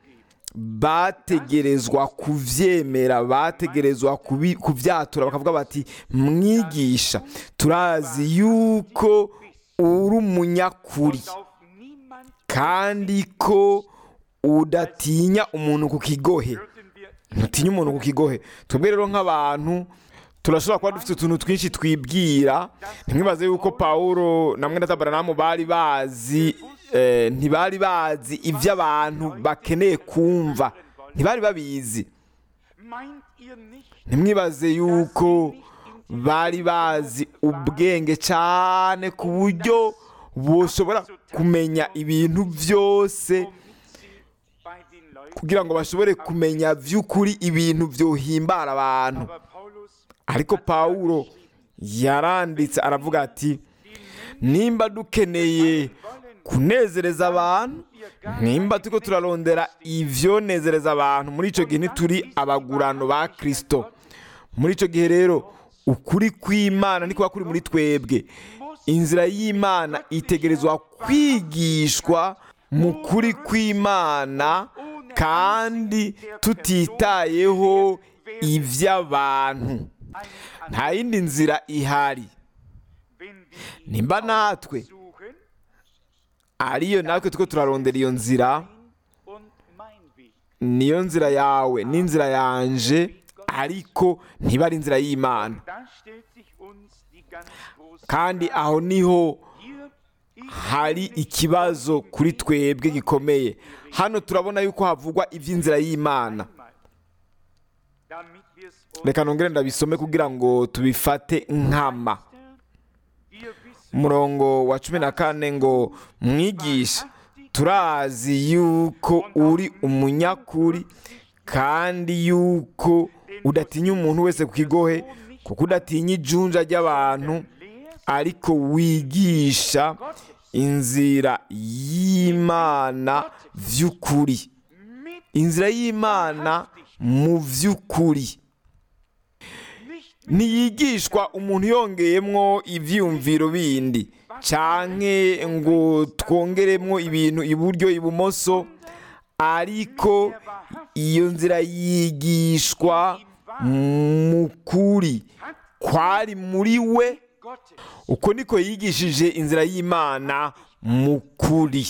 [SPEAKER 2] bategerezwa kubyemera bategerezwa kubi- kubyatura bakavuga bati mwigisha turazi yuko uri umunyakuri
[SPEAKER 3] auf niemand
[SPEAKER 2] kandi ko udatinya umuntu ku kigohe
[SPEAKER 3] würden wir
[SPEAKER 2] ntutinya umuntu ku kigohe twebwe rero nk'abantu turashobora kuba dufite utuntu twinshi twibwira ntimwibaze yuko pawulo na mwene tabaranamu bari bazi eh, ntibari bazi ibyo abantu bakeneye kumva ntibari babizi
[SPEAKER 3] meint ihr nicht,
[SPEAKER 2] ntimwibaze yuko bari bazi ubwenge cyane ku buryo bushobora kumenya ibintu byose
[SPEAKER 3] womit sie bei den Leuten,
[SPEAKER 2] kugira ngo bashobore kumenya by'ukuri ibintu byohimbara abantu
[SPEAKER 3] aber Paulus
[SPEAKER 2] ariko pawulo yaranditse aravuga ati nimba dukeneye kunezereza abantu nimba turiko turarondera ivyonezereza abantu muri ico gihe ntituri abagurano ba kristo muri ico gihe rero ukuri kw'imana nikuba kuri muri twebwe inzira y'imana itegerezwa kwigishwa mu kuri kw'imana kandi tutitayeho ivy'abantu nta yindi nzira ihari
[SPEAKER 3] wenn wir
[SPEAKER 2] nimba natwe
[SPEAKER 3] suchen
[SPEAKER 2] ariyo natwe two turarondera iyo nzira
[SPEAKER 3] und mein Weg.
[SPEAKER 2] niyo nzira yawe n'inzira yanje ariko ntiba ari inzira y'imana
[SPEAKER 3] Da stellt sich uns die ganz große
[SPEAKER 2] kandi aho niho
[SPEAKER 3] hier ich
[SPEAKER 2] hari ikibazo kuri twebwe gikomeye hano turabona yuko havugwa iby'inzira y'imana
[SPEAKER 3] einmal, damit wir es uns
[SPEAKER 2] reka nongere ndabisome kugira ngo tubifate nkama
[SPEAKER 3] wir wissen,
[SPEAKER 2] umurongo wa cumi na kane ngo mwigisha turazi yuko uri umunyakuri kandi yuko udatinya umuntu wese ku kigohe kuko udatinya ijunja ry'abantu ariko wigisha inzira y'imana by'ukuri
[SPEAKER 3] mit
[SPEAKER 2] inzira y'imana mu by'ukuri
[SPEAKER 3] nicht
[SPEAKER 2] ntiyigishwa umuntu yongeyemwo ibyiyumviro bindi canke ngo twongeremo ibintu iburyo ibumoso ariko iyo nzira yigishwa mu kuri kwari muri we
[SPEAKER 3] Gottes.
[SPEAKER 2] uko niko yigishije inzira y'imana mu kuri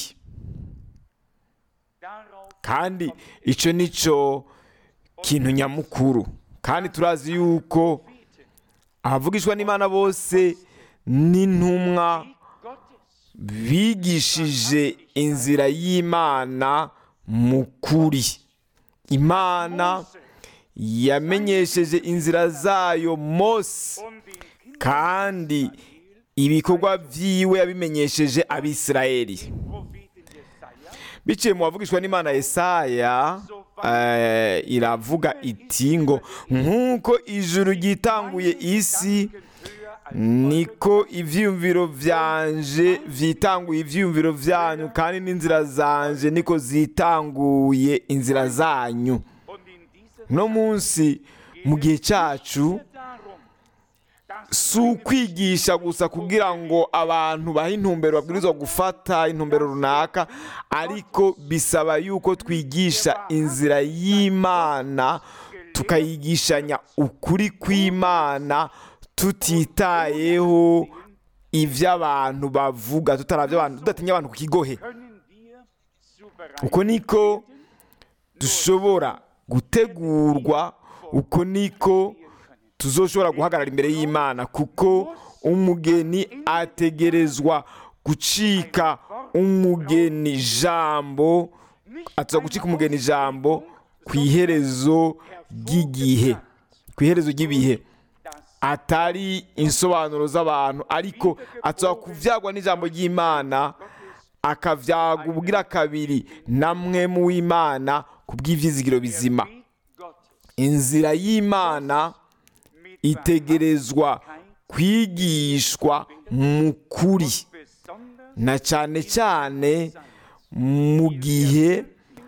[SPEAKER 3] Darauf
[SPEAKER 2] kandi icyo ni cyo kintu nyamukuru kandi turazi yuko abavugishwa n'imana bose n'intumwa
[SPEAKER 3] Gottes.
[SPEAKER 2] bigishije inzira y'imana mu kuri imana yamenyesheje inzira zayo mose
[SPEAKER 3] Und den Kindern
[SPEAKER 2] kandi ibikorwa byiwe yabimenyesheje abisirayeli
[SPEAKER 3] Propheten Jesaja
[SPEAKER 2] biciye mu bavugishwa n'imana yesaya eh, iravuga iti ngo nk'uko ijuru ryitanguye isi
[SPEAKER 3] höher als
[SPEAKER 2] niko ivyiyumviro vyanje vyitanguye ivyiyumviro vyanyu kandi n'inzira zanje niko zitanguye inzira zanyu
[SPEAKER 3] und in dieser
[SPEAKER 2] no munsi mu gihe cyacu
[SPEAKER 3] darum, dass
[SPEAKER 2] si ukwigisha gusa kugira ngo abantu bahe intumbero babwirizwa gufata intumbero runaka ariko bisaba yuko twigisha inzira y'imana tukayigishanya ukuri kw'imana tutitayeho ibyo abantu bavuga tutaravye abantu tudatinya abantu ku kigohe
[SPEAKER 3] können wir souverän
[SPEAKER 2] uko niko dushobora gutegurwa uko niko tuzoshobora guhagarara imbere y'imana kuko umugeni ategerezwa gucika umugeni jambo atuza gucika umugeni jambo ku iherezo ry'igihe ku iherezo ry'ibihe atari insobanuro z'abantu ariko atuza kuvyagwa n'ijambo ry'imana akavyagwa ubwira kabiri namwe mu w'imana ku bw'ivyizigiro bizima
[SPEAKER 3] Weg Gottes
[SPEAKER 2] inzira y'imana
[SPEAKER 3] mit
[SPEAKER 2] itegerezwa kwigishwa mu kuri
[SPEAKER 3] besonders
[SPEAKER 2] na cyane cyane mu gihe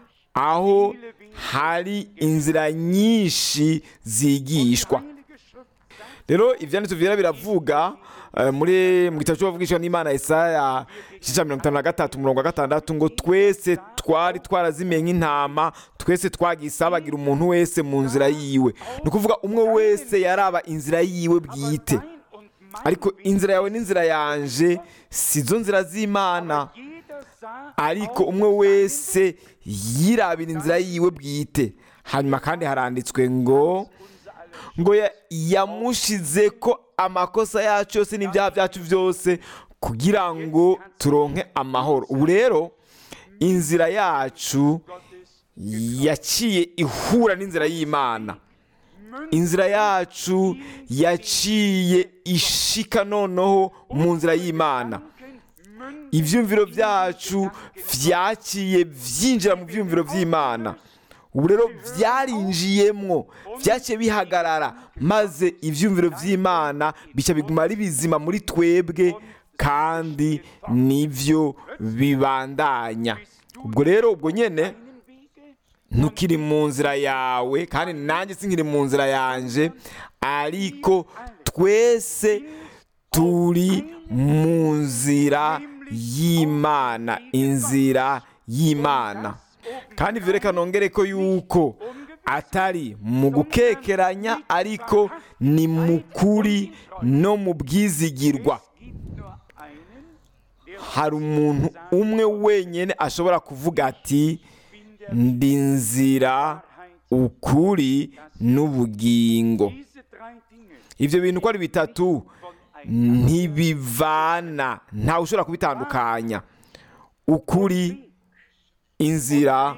[SPEAKER 2] aho hari inzira nyinshi zigishwa
[SPEAKER 3] Heilige Schrift sagt,
[SPEAKER 2] rero ibyanditso byera biravuga eh, muri mu gitabo cy'abavugishwa n'imana Yesaya igice cya mirongo itanu na gatatu umurongo wa gatandatu ngo twese twari twarazimiye nk'intama twese twagisabagira umuntu wese mu nzira yiwe ni ukuvuga umwe wese yaraba inzira yiwe bwite
[SPEAKER 3] mein und mein
[SPEAKER 2] ariko
[SPEAKER 3] Weg,
[SPEAKER 2] inzira yawe n'inzira yanje si zo nzira z'imana
[SPEAKER 3] jeder sah
[SPEAKER 2] ariko
[SPEAKER 3] auf
[SPEAKER 2] umwe wese yirabira inzira yiwe bwite hanyuma kandi haranditswe ngo
[SPEAKER 3] unser aller
[SPEAKER 2] ngo ya- yamushize ko amakosa yacu yose n'ibyaha byacu byose kugira ngo turonke amahoro ubu rero inzira yacu
[SPEAKER 3] Gottes
[SPEAKER 2] yaciye ihura n'inzira y'imana inzira yacu yaciye ishika noneho mu nzira y'imana
[SPEAKER 3] Münzen
[SPEAKER 2] ibyumviro byacu byaciye byinjira mu byumviro by'imana ubu rero byarinjiyemwo byaciye bihagarara maze ibyumviro by'imana bica biguma ari bizima muri twebwe kandi nibyo bibandanya ubwo rero ubwo nyine
[SPEAKER 3] Wege
[SPEAKER 2] ntukiri mu nzira yawe kandi nanjye sinkiri mu nzira yanjye ariko twese turi mu nzira y'imana inzira y'imana kandi ibyo reka nongere ko yuko atari mu gukekeranya ariko ni mu kuri no mu bwizigirwa
[SPEAKER 3] gibt nur einen, der
[SPEAKER 2] hari umuntu umwe wenyine ashobora kuvuga ati ndi nzira ukuri n'ubugingo
[SPEAKER 3] diese drei Dinge
[SPEAKER 2] ibyo bintu uko ari bitatu
[SPEAKER 3] voneinander
[SPEAKER 2] ntibivana ntawe ushobora kubitandukanya ukuri inzira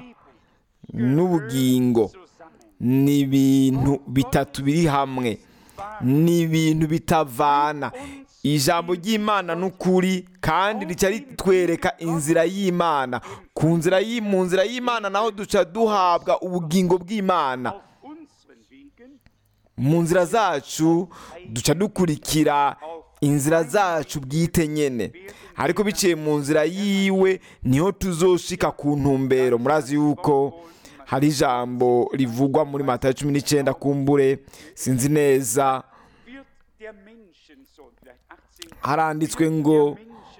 [SPEAKER 2] n'ubugingo
[SPEAKER 3] zusammen.
[SPEAKER 2] ni ibintu bitatu biri hamwe ni ibintu bitavana ijambo ry'imana n'ukuri kandi rica ritwereka inzira y'imana ku nzira y'i- mu nzira y'imana naho duca duhabwa ubugingo bw'imana
[SPEAKER 3] Auf unseren Wegen
[SPEAKER 2] mu nzira zacu duca dukurikira inzira zacu bwite nyene ariko biciye mu nzira yiwe niho tuzoshika ku ntumbero murazi yuko hari ijambo rivugwa muri matayo cumi n'icyenda kumbure sinzi neza
[SPEAKER 3] wird der Menschensohn, vielleicht 18,
[SPEAKER 2] haranditswe ngo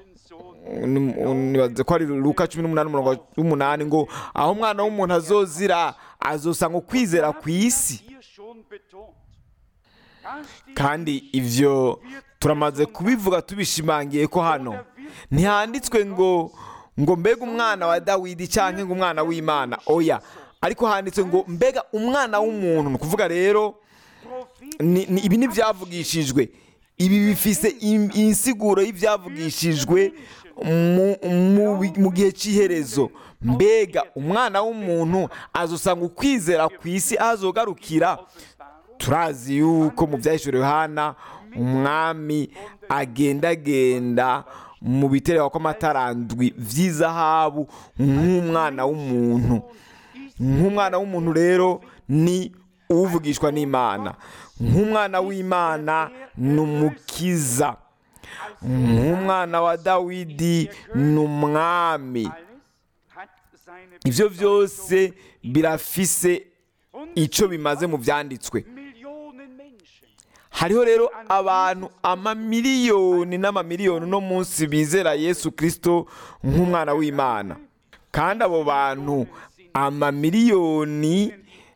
[SPEAKER 2] nibaze ko ari luka cumi n'umunani umurongo w'umunani ngo aho umwana w'umuntu azozira azosanga ukwizera ku isi
[SPEAKER 3] hier schon betont. Da steht
[SPEAKER 2] kandi ibyo turamaze kubivuga tubishimangiye ko hano ntihanditswe ngo ngo mbega umwana wa dawidi cyangwa ngo umwana w'imana oya ariko handitswe ngo mbega umwana w'umuntu ni ukuvuga rero
[SPEAKER 3] Prophet
[SPEAKER 2] ni- ni- ibi ntibyavugishijwe ibi bifise im- insiguro y'ibyavugishijwe mu- mu bi- mu gihe cy'iherezo mbega umwana w'umuntu azosanga ukwizera ku isi aho azogarukira turazi yuko mu byahishuriwe Yohana umwami agendagenda mu biterwa kw'amatarandwi by'izahabu nk'umwana w'umuntu nk'umwana w'umuntu rero ni uvugishwa n'imana nk'umwana w'imana ni umukiza nk'umwana wa dawidi ni umwami
[SPEAKER 3] alles hat seine
[SPEAKER 2] ibyo byose birafise icyo bimaze mu byanditswe
[SPEAKER 3] Millionen Menschen.
[SPEAKER 2] hariho rero abantu amamiliyoni n'amamiliyoni uno munsi bizera yesu kirisito nk'umwana w'imana kandi abo bantu amamiliyoni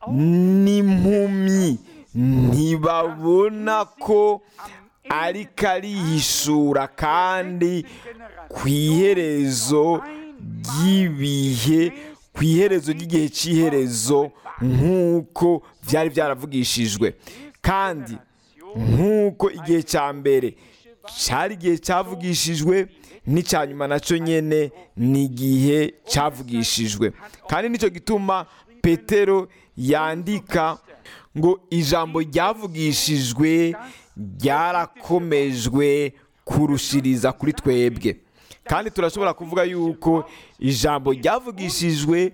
[SPEAKER 2] n'impumyi ntibabona ko ariko arihishura kandi ku iherezo ry'ibihe ku iherezo ry'igihe cy'iherezo nk'uko byari byaravugishijwe kandi nk'uko igihe cya mbere cyari igihe cyavugishijwe n'icya nyuma nacyo nyine ni igihe cyavugishijwe kandi nicyo gituma petero yandika ngo ijambo ryavugishijwe ryarakomejwe kurushiriza kuri twebwe kandi turashobora kuvuga yuko ijambo ryavugishijwe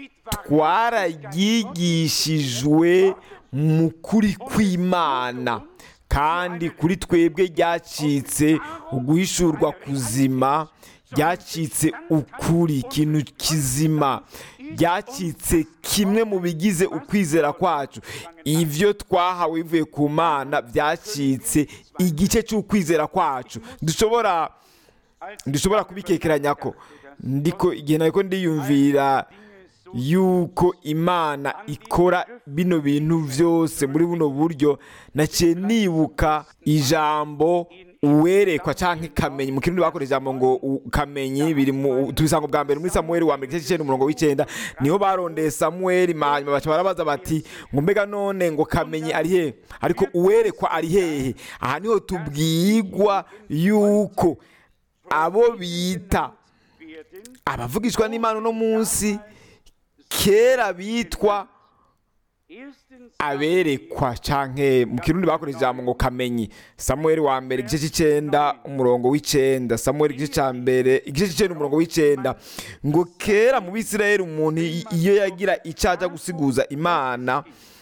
[SPEAKER 2] twararyigishijwe mu kuri kw'imana kandi kuri twebwe ryacitse uguhishurwa kuzima ryacitse ukuri ikintu kizima ryacitse kimwe mu bigize ukwizera kwacu ibyo twahawe bivuye ku mana byacitse igice cy'ukwizera kwacu dushobora dushobora kubikekeranya ko ndiko igihe nari ko ndiyumvira yuko imana ikora bino bintu byose muri buno buryo naciye nibuka ijambo uwerekwa cyangwa ikamenyi mu kirundi bakoresha ijambo ngo ukamenyi biri mu tubisanga bwa mbere muri samuweli wa mbere igice cy'icyenda umurongo w'icyenda niho barondeye samuweli hanyuma baca barabaza bati ngo mbega none ngo kamenyi ari hehe ariko uwerekwa ari hehe aha niho tubwigwa yuko abo bita
[SPEAKER 3] werden
[SPEAKER 2] abavugishwa n'imana uno munsi kera bitwa
[SPEAKER 3] erstens
[SPEAKER 2] aberekwa canke mu kirundi bakoresha ijambo ngo kamenyi samuweli wa mbere igice cy'icenda umurongo w'icenda samuweli igice cya mbere igice cy'icenda umurongo w'icenda ngo kera mu bisirayeli umuntu i- iyo yagira icyo ajya gusiguza imana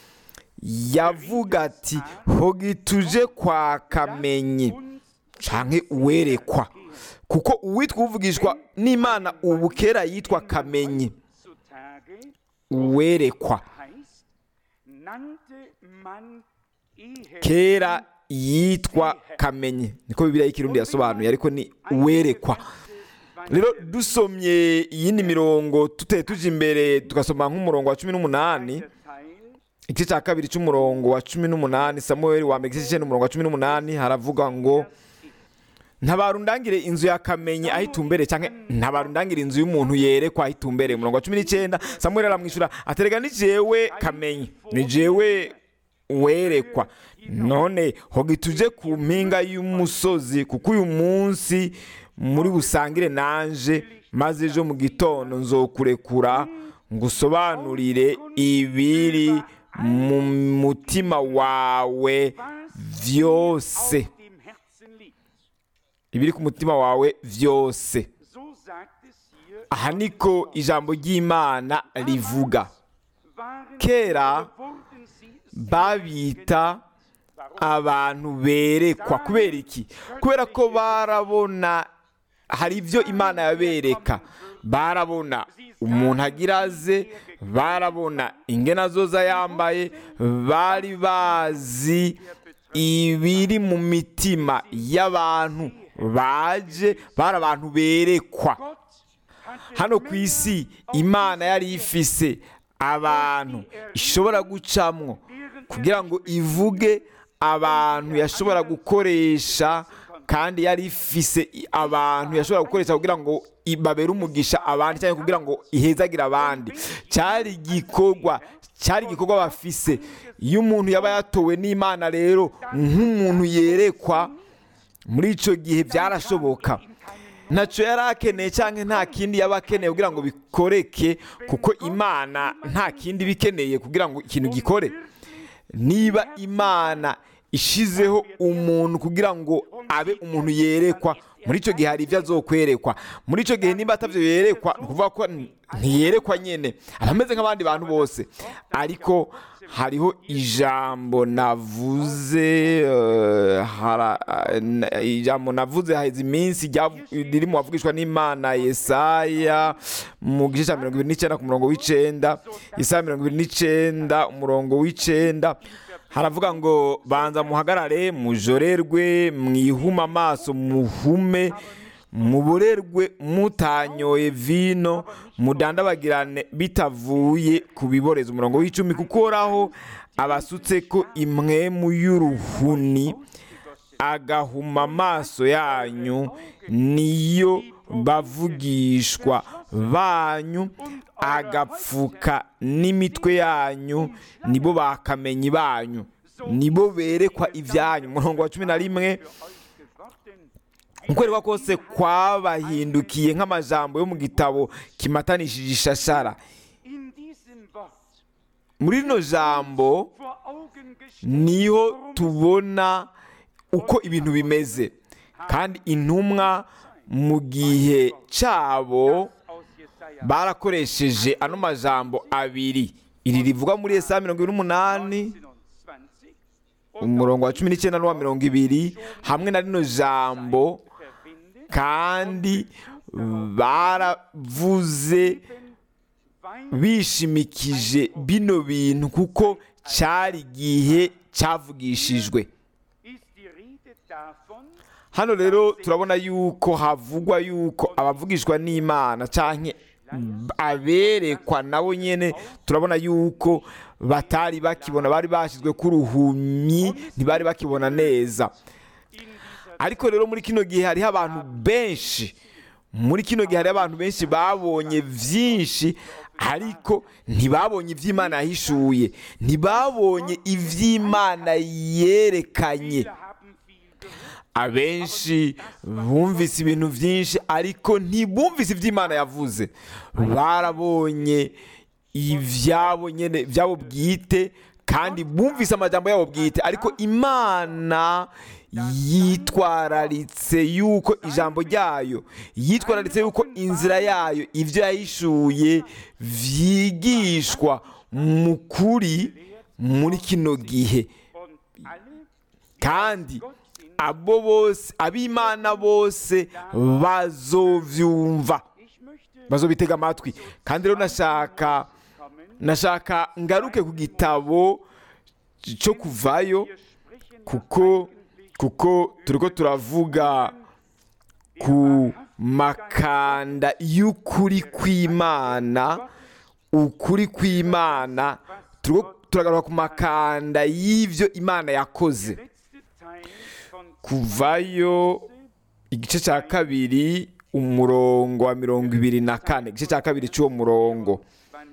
[SPEAKER 2] yavuga ati hogi tuje kwa kamenyi canke uwerekwa kuko uwitwa uvugishwa n'imana ubu kera yitwa kamenyi
[SPEAKER 3] zutage
[SPEAKER 2] uwerekwa
[SPEAKER 3] heißt, nannte man ehe
[SPEAKER 2] kera yitwa kamenyi niko bibiliya y'ikirundi yasobanuye ariko ni uwerekwa rero dusomye iyindi mirongo tuteye tuje imbere tugasoma nk'umurongo wa cumi n'umunani
[SPEAKER 3] Teil
[SPEAKER 2] igice cya kabiri cy'umurongo wa cumi n'umunani samuweli wa mbere igice cy'icyenda umurongo wa cumi n'umunani haravuga ngo ntabarundangire inzu ya kamenyi aho itumbere cyangwa ntabarundangire inzu y'umuntu yerekwa aho itumbere umurongo wa cumi n'icyenda samuweli aramwishyura aterega ni jewe kamenyi ni jewe werekwa none hoga tuje ku mpinga y'umusozi kuko uyu munsi muri busangire nanje maze ejo mu gitondo nzokurekura ngusobanurire ibiri mu mutima wawe byose
[SPEAKER 3] auf dem Herzen liegt.
[SPEAKER 2] ibiri ku mutima wawe byose
[SPEAKER 3] So sagt es hier,
[SPEAKER 2] aha niko ijambo ry'imana rivuga
[SPEAKER 3] waren
[SPEAKER 2] kera
[SPEAKER 3] wurden sie
[SPEAKER 2] babita abantu berekwa kubera iki kubera ko barabona hari ibyo imana yabereka barabona umuntu agira aze barabona ingena zoza yambaye bari bazi ibiri mu mitima y'abantu baje bari abantu berekwa
[SPEAKER 3] Gott hatte
[SPEAKER 2] hano ku isi imana yari ifise abantu ishobora gucamwo kugira ngo ivuge abantu yashobora gukoresha kandi yari ifise i- abantu yashobora gukoresha kugira ngo i- babere umugisha abandi cyangwa kugira ngo ihezagire abandi cyari igikorwa cyari igikorwa bafise iyo umuntu yaba yatowe n'imana rero nk'umuntu yerekwa muri icyo gihe byarashoboka ntacyo yari akeneye cyangwa nta kindi yaba akeneye kugira ngo bikoreke kuko imana nta kindi iba ikeneye kugira ngo ikintu gikore niba imana ishizeho umuntu kugira ngo abe umuntu yerekwa muri icyo gihe hari ibyo azokwerekwa muri icyo gihe niba atabyo yerekwa ni ukuvuga ko ntiyerekwa nyine aba ameze nk'abandi bantu bose ariko hariho ijambo navuze eh, hara- eh, na- ijambo navuze haheze iminsi ryavu- riri mu bavugishwa n'imana yesaya mu gice cya mirongo ibiri n'icyenda ku murongo w'icenda yesaya mirongo ibiri n'icyenda umurongo w'icenda haravuga ngo banza muhagarare mujorerwe mwihume amaso muhume muborerwe mutanyoye vino mudandabagirane bitavuye ku biboreza umurongo w'icumi kuko uhoraho abasutse ko imwemu y'uruhuni agahuma amaso yanyu niyo bavugishwa banyu agapfuka n'imitwe yanyu nibo bakamenyi banyu nibo berekwa ibyanyu umurongo wa cumi na rimwe ukwerekwa kose kwabahindukiye nk'amajambo yo mu gitabo kimatanishije ishashara
[SPEAKER 3] in diesem Wort
[SPEAKER 2] muri rino jambo
[SPEAKER 3] vor Augen gestellt,
[SPEAKER 2] niho tubona uko ibintu bimeze kandi intumwa mu gihe cyabo
[SPEAKER 3] aus Jesaja
[SPEAKER 2] barakoresheje ano majambo abiri iri rivuga muri Yesaya mirongo ibiri n'umunani
[SPEAKER 3] 27
[SPEAKER 2] umurongo wa cumi n'icyenda n'uwa mirongo ibiri hamwe na rino jambo
[SPEAKER 3] verbindet,
[SPEAKER 2] kandi baravuze
[SPEAKER 3] Wein
[SPEAKER 2] bishimikije bino bintu kuko cyari igihe cyavugishijwe
[SPEAKER 3] ist die Rede davon,
[SPEAKER 2] hano rero turabona yuko havugwa yuko abavugishwa n'imana cyangwa aberekwa nabo nyine turabona yuko batari bakibona bari bashyizwe ku ruhumyi ntibari bakibona neza
[SPEAKER 3] in dieser
[SPEAKER 2] ariko rero muri kino gihe hariho abantu benshi muri kino gihe hariho abantu benshi babonye byinshi ariko ntibabonye iby'imana yahishuye ntibabonye iby'imana yerekanye
[SPEAKER 3] Viele haben viel gehört,
[SPEAKER 2] abenshi bumvise ibintu byinshi ariko ntibumvise iby'imana yavuze barabonye ibyabo nyine byabo bwite kandi bumvise amajambo yabo bwite ariko imana yitwararitse yuko ijambo ryayo yitwararitse yuko inzira yayo ibyo yahishuye byigishwa mu kuri muri kino gihe
[SPEAKER 3] und alle
[SPEAKER 2] kandi
[SPEAKER 3] Gott sind.
[SPEAKER 2] abo bose ab'imana bose bazovyumva
[SPEAKER 3] Ich möchte
[SPEAKER 2] bazobitega amatwi kandi rero nashaka
[SPEAKER 3] kommen,
[SPEAKER 2] nashaka ngaruke ku gitabo cyo kuvayo
[SPEAKER 3] wir sprechen
[SPEAKER 2] kuko kuko turiko turavuga ku makanda y'ukuri kw'imana ukuri kw'imana turiko turagaruka ku makanda y'ivyo imana yakoze
[SPEAKER 3] letzte Teil von
[SPEAKER 2] kuvayo igice cya kabiri umurongo wa mirongo ibiri na kane igice cya kabiri cy'uwo murongo
[SPEAKER 3] 20.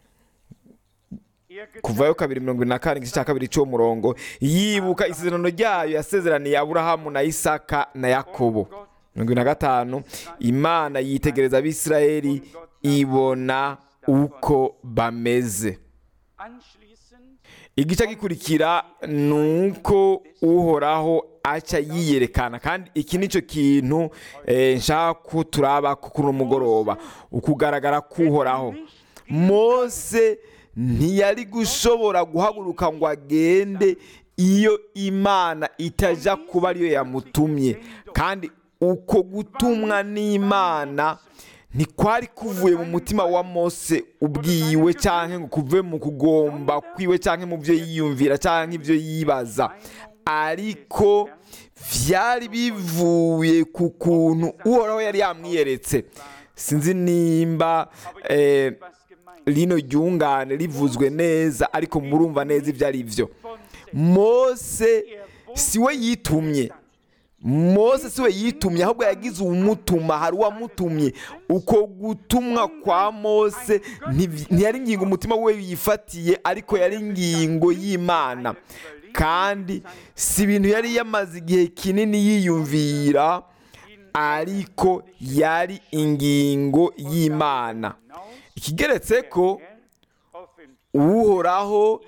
[SPEAKER 3] Er
[SPEAKER 2] kuvayo kabiri mirongo ibiri na kane igice cya kabiri cy'uwo murongo yibuka isezerano ryayo yasezeraniye aburahamu na isaka na yakobo mirongo ibiri na gatanu imana yitegereza abisirayeli ibona uko bameze
[SPEAKER 3] anschließend
[SPEAKER 2] igice gikurikira ni uko uhoraho aca yiyerekana kandi iki ni cyo kintu eh, nshaka ko turaba kuri uno mugoroba ukugaragara k'uhoraho mose ntiyari gushobora guhaguruka ngo agende iyo imana itajya kuba ariyo yamutumye kandi uko gutumwa n'imana ntikwari kuvuye mu mutima wa mose ubwiwe cyangwa ngo kuve mu kugomba kwiwe cyangwa mu byo yiyumvira cyangwa ibyo yibaza ariko byari bivuye ku kuntu uhoraho yari yamwiyeretse sinzi nimba eh,
[SPEAKER 3] was gemeint
[SPEAKER 2] rino ryungane rivuzwe neza ariko murumva neza ibyo ari byo
[SPEAKER 3] von
[SPEAKER 2] mose si we yitumye mose si we yitumye ahubwo yagize uwumutuma hari uwamutumye uko gutumwa kwa mose nti- ntiyari ingingo umutima we yifatiye ariko yari ingingo y'imana kandi si ibintu yari yamaze igihe kinini yiyumvira ariko yari ingingo y'imana ikigeretse ko
[SPEAKER 3] offen
[SPEAKER 2] uhoraho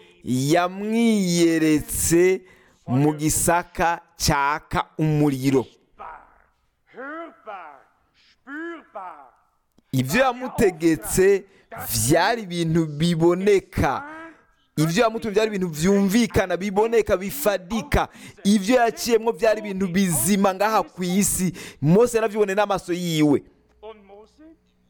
[SPEAKER 2] yamwiyeretse mu gisaka cyaka umuriro
[SPEAKER 3] bar, hörbar, spürbar.
[SPEAKER 2] ibyo yamutegetse byari ibintu biboneka ibyo yamutumye byari ibintu byumvikana biboneka bifadika ibyo yaciyemo byari ibintu bizima ngaha ku isi mose yarabyiboneye n'amaso yiwe
[SPEAKER 3] Und Mose?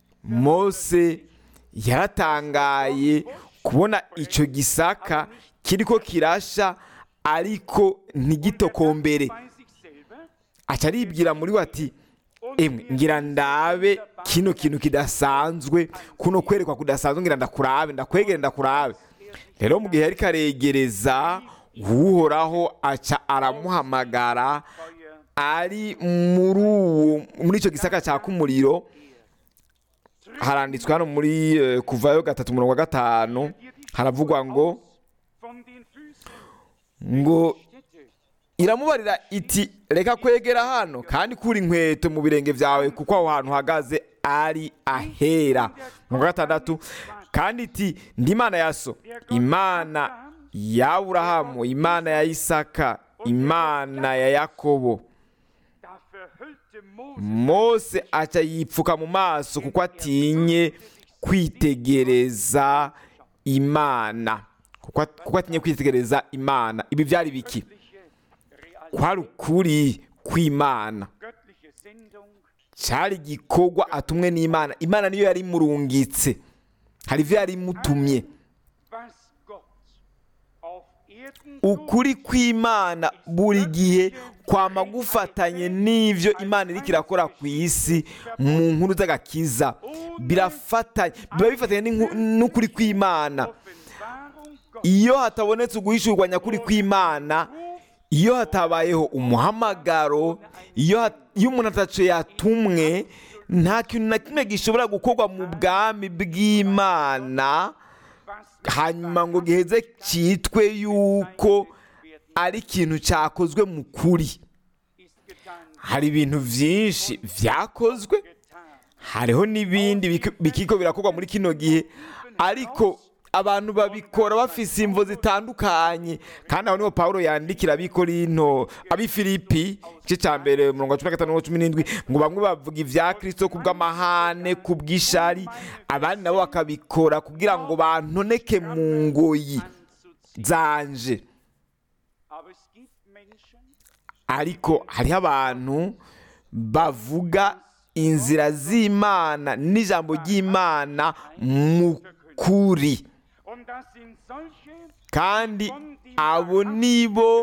[SPEAKER 2] mose yaratangaye kubona icyo gisaka kiriko kirasha ariko ntigitokombere
[SPEAKER 3] Bei sich selber?
[SPEAKER 2] aca aribwira muri we ati emwe ngira ndabe kino kintu kidasanzwe kuno kwerekwa kudasanzwe ngira ndakurabe ndakwegere ndakurabe rero mu gihe yari karegereza uhoraho aca aramuhamagara
[SPEAKER 3] Feuer
[SPEAKER 2] ari muri uwo muri icyo gisaka cyaka umuriro haranditswe hano muri eh, kuvayo gatatu umurongo wa gatanu haravugwa ngo
[SPEAKER 3] von den Füßen
[SPEAKER 2] ngo
[SPEAKER 3] Städte.
[SPEAKER 2] iramubarira iti reka kwegera hano kandi kura inkweto mu birenge byawe kuko aho hantu uhagaze ari ahera mu wa gatandatu kandi iti ndi imana ya so imana ya aburahamu imana ya isaka imana ya yakobo
[SPEAKER 3] Da verhüllte Mose
[SPEAKER 2] mose aca yipfuka mu maso kuko atinye kwitegereza imana kuko kuko atinye kwitegereza imana ibi byari biki
[SPEAKER 3] Real
[SPEAKER 2] kwari ukuri kw'imana
[SPEAKER 3] göttliche Sendung
[SPEAKER 2] cyari igikorwa atumwe n'imana imana niyo yari imurungitse hari ibyo yari imutumye
[SPEAKER 3] was Gott auf Erden
[SPEAKER 2] ukuri kw'imana buri gihe kwama gufatanye n'ibyo imana iri kirakora ku isi mu nkuru z'agakiza birafatanye biba bifatanye n'inku- n'ukuri kw'imana
[SPEAKER 3] Offenbarung Gott
[SPEAKER 2] iyo hatabonetse uguhishurwa nyakuri kw'imana iyo hatabayeho umuhamagaro iyo hat- iyo umuntu ataco yatumwe nta kintu na kimwe gishobora gukorwa mu bwami bw'imana
[SPEAKER 3] was
[SPEAKER 2] hanyuma ngo giheze cyitwe yuko ari ikintu cyakozwe mu kuri
[SPEAKER 3] ist getan
[SPEAKER 2] hari ibintu byinshi byakozwe
[SPEAKER 3] getan
[SPEAKER 2] hariho n'ibindi biki- bikiko birakorwa muri kino gihe ariko abantu babikora bafise imvo zitandukanye kandi aho niho pawulo yandikira abikorino abifilipi igice cya mbere umurongo wa cumi na gatanu n'uwa cumi n'indwi ngo bamwe bavuga ibya kirisito ku bw'amahane ku bw'ishari abandi nabo bakabikora kugira ngo bantoneke mu ngoyi
[SPEAKER 3] anzuziehen.
[SPEAKER 2] zanje
[SPEAKER 3] Aber es gibt Menschen,
[SPEAKER 2] ariko hariho abantu bavuga inzira z'imana n'ijambo ry'imana mu kuri
[SPEAKER 3] und das sind solche,
[SPEAKER 2] kandi abo nibo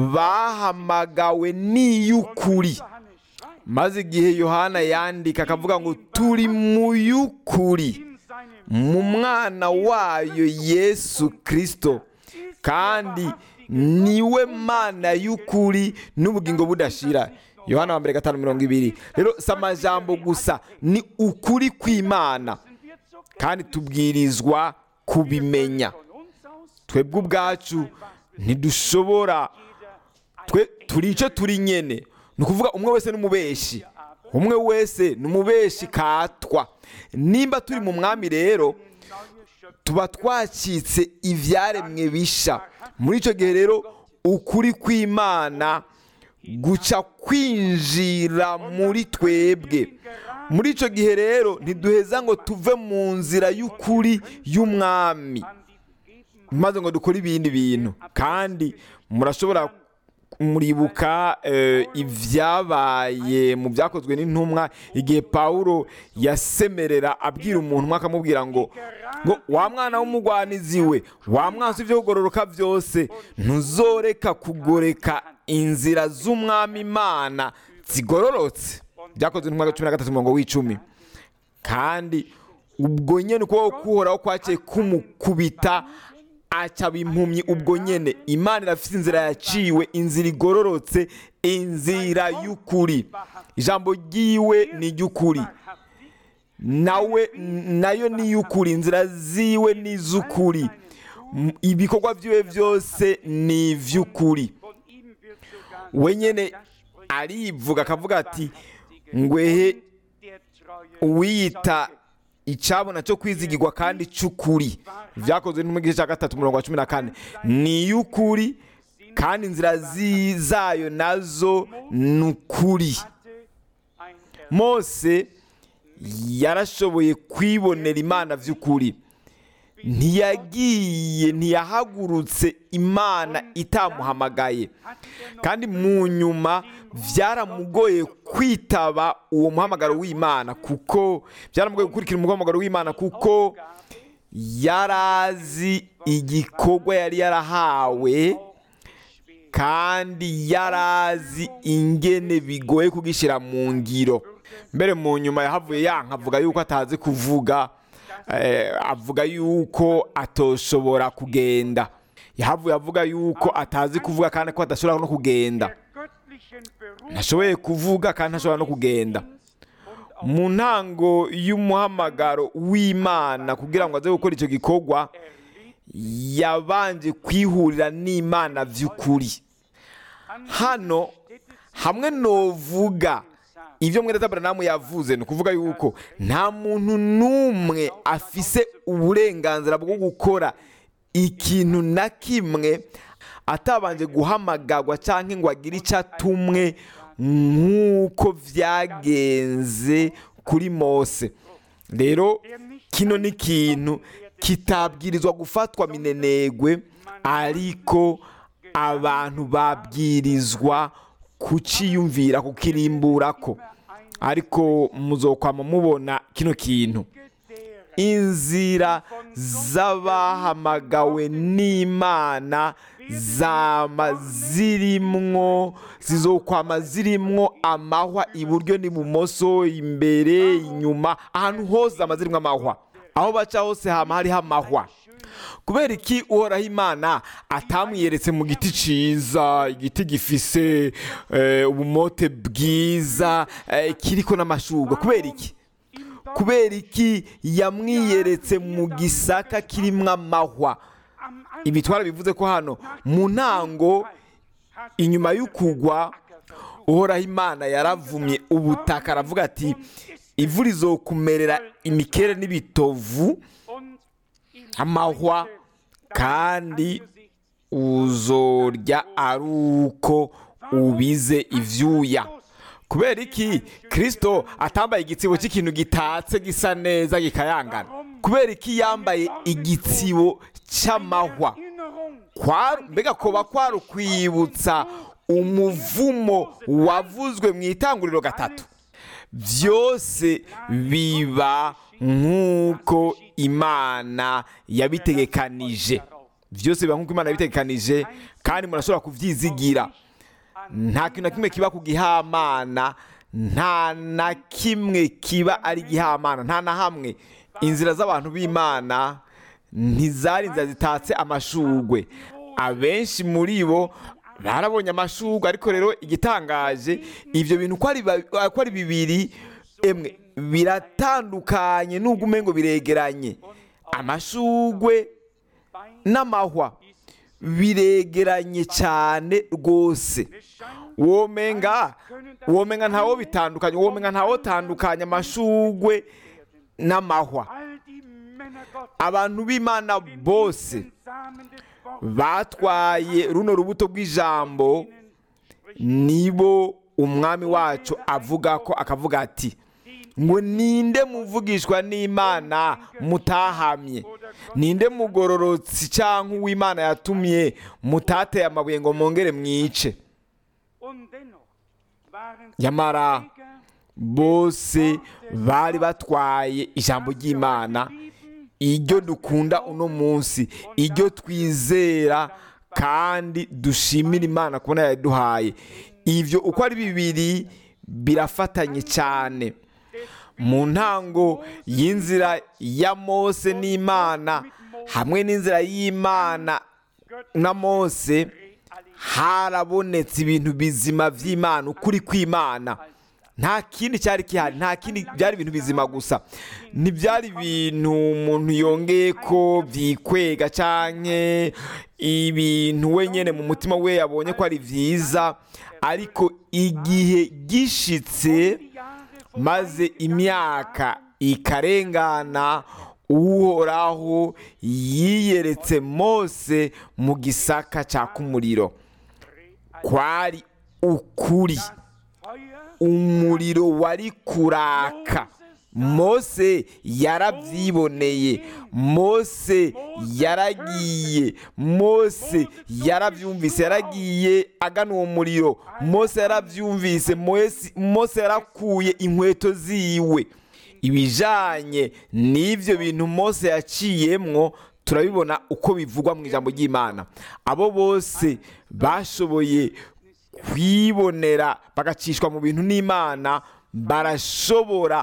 [SPEAKER 2] bahamagawe n'iy'ukuri
[SPEAKER 3] Johannes schreibt,
[SPEAKER 2] maze igihe yohana yandika akavuga ngo turi mu y'ukuri
[SPEAKER 3] in seinem
[SPEAKER 2] mu mwana wayo yesu kirisito kandi niwe mana y'ukuri n'ubugingo budashira yohana wa mbere gatanu mirongo ibiri rero si amajambo gusa ni ukuri kw'imana
[SPEAKER 3] sind wir zur
[SPEAKER 2] kandi tubwirizwa kubimenya
[SPEAKER 3] von uns aus
[SPEAKER 2] twebwe ubwacu ntidushobora twe turi icyo turi nyene ni ukuvuga umwe wese n'umubeshi umwe wese ni umubeshi katwa nimba turi mu mwami rero
[SPEAKER 3] neue Schöpfung
[SPEAKER 2] tuba twacitse ibyaremwe bisha muri icyo gihe rero ukuri kw'imana guca kwinjira muri twebwe muri icyo gihe rero ntiduheza ngo tuve mu nzira y'ukuri y'umwami
[SPEAKER 3] an die gegeben
[SPEAKER 2] maze ngo dukore ibindi bintu kandi murashobora muribuka eh, ibyabaye mu byakozwe n'intumwa igihe pawulo yasemerera abwira umuntu umwe akamubwira ngo ngo wa mwana w'umugwanizi we wa mwansi ibyo kugororoka byose ntuzoreka kugoreka inzira z'umwami imana zigororotse byakozwe n'intumwa cumi na gatatu umurongo w'icumi kandi ubwo nyine ukuboko kuhoraho kwaciye kumukubita acaba impumyi ubwo nyine imana irafite inzira yaciwe inzira igororotse inzira y'ukuri ijambo ry'iwe ni iry'ukuri nawe nayo ni iy'ukuri inzira ziwe ni iz'ukuri M- ibikorwa byiwe byose ni iby'ukuri
[SPEAKER 3] Von ihm wird sogar
[SPEAKER 2] we nyine
[SPEAKER 3] das spricht
[SPEAKER 2] arivuga akavuga ati ngwehe
[SPEAKER 3] der treue
[SPEAKER 2] uwiyita
[SPEAKER 3] Zeuge.
[SPEAKER 2] icyabona cyo kwizigirwa kandi cy'ukuri byakozwe no mu gice cya gatatu umurongo wa cumi na kane ni iy'ukuri kandi inzira zi- zayo nazo ni ukuri
[SPEAKER 3] hatte ein Erlöser
[SPEAKER 2] mose yarashoboye kwibonera imana by'ukuri ntiyagiye ntiyahagurutse imana itamuhamagaye kandi mu nyuma byaramugoye kwitaba uwo muhamagaro w'imana kuko byaramugoye gukurikira umuhamagaro w'imana kuko yari azi igikorwa yari yarahawe kandi yari azi ingene bigoye kugishyira mu ngiro mbere mu nyuma yahavuye yanka avuga yuko atazi kuvuga eh, avuga yuko atoshobora kugenda yahavuye avuga yuko atazi kuvuga kandi ko adashobora no kugenda
[SPEAKER 3] der göttlichen Berufung
[SPEAKER 2] ntashoboye kuvuga kandi ntashobora no kugenda mu ntango y'umuhamagaro w'imana kugira ngo aze gukora icyo gikorwa yabanje kwihurira n'imana by'ukuri hano hamwe novuga ibyo mwene taberanamu yavuze ni ukuvuga yuko nta muntu n'umwe afise uburenganzira bwo gukora ikintu na kimwe atabanje guhamagarwa cyangwa ngo agire icyo atumwe nk'uko byagenze kuri mose rero kino ni ikintu kitabwirizwa gufatwa minenegwe ariko abantu babwirizwa kuciyumvira kukirimburako ariko muzokwama mubona kino kintu inzira z'abahamagawe n'imana zama zirimwo zizokwama zirimwo amahwa iburyo n'ibumoso imbere inyuma ahantu hose zama zirimwo amahwa aho baca hose hama hariho amahwa kubera iki uhoraho imana atamwiyeretse mu giti ciza igiti gifise eh, ubumote bwiza eh, kiriko n'amashurwe kubera iki kubera iki yamwiyeretse mu gisaka kirimwo amahwa ibi twarabivuze ko hano mu ntango inyuma y'ukugwa uhoraho imana yaravumye ubutaka aravuga ati ivu rizokumerera imikere n'ibitovu amahwa kandi uzorya ari uko ubize ivyuya kubera iki kirisito atambaye igitsibo cy'ikintu gitatse gisa neza gikayangana kubera iki yambaye igitsibo cy'amahwa Kwa- mbega koba kwari ukwibutsa umuvumo wavuzwe mu itanguriro gatatu byose biba nk'uko imana yabitegekanije byose biba nk'uko imana yabitegekanije kandi murashobora kubyizigira nta kintu na kimwe kiba ku gihamana nta na kimwe kiba ari gihamana nta na hamwe inzira z'abantu b'imana ntizari inzira zitatse amashugwe abenshi muri bo barabonye amashugwe ariko rero igitangaje ibyo bintu uko ari ba- uko ari bibiri emwe biratandukanye nubwo umengo biregeranye amashugwe n'amahwa biregeranye cyane rwose womenga womenga ntawo bitandukanye womenga ntawo tandukanya amashugwe n'amahwa abantu b'imana bose batwaye runo rubuto rw'ijambo nibo umwami wacu avuga ko akavuga ati ngo ninde muvugishwa n'imana mutahamye ninde mugororotsi cyangwa uw'imana yatumye mutateye amabuye ngo mwongere mwice
[SPEAKER 3] Und dennoch waren
[SPEAKER 2] Nyamara
[SPEAKER 3] Träger
[SPEAKER 2] bose bari batwaye ijambo ry'imana iryo dukunda uno munsi iryo twizera kandi dushimira imana kubona yaduhaye ibyo uko ari bibiri birafatanye cyane mu ntango y'inzira ya mose n'imana hamwe n'inzira y'imana na mose harabonetse ibintu bizima by'imana ukuri kw'imana nta kindi cyari gihari nta kindi byari ibintu bizima gusa ntibyari ibintu umuntu yongeye ko byikwega cyane ibintu wenyine mu mutima we yabonye ko ari byiza ariko igihe gishitse maze imyaka ikarengana uhoraho yiyeretse mose mu gisaka cyaka umuriro kwari ukuri umuriro wari kuraka mose yarabyiboneye mose yaragiye mose yarabyumvise yaragiye agana uwo muriro mose yarabyumvise Mose- mose yarakuye inkweto ziwe ibijanye n'ibyo bintu mose yaciyemwo turabibona uko bivugwa mu ijambo ry'imana abo bose bashoboye kwibonera bagacishwa mu bintu n'imana barashobora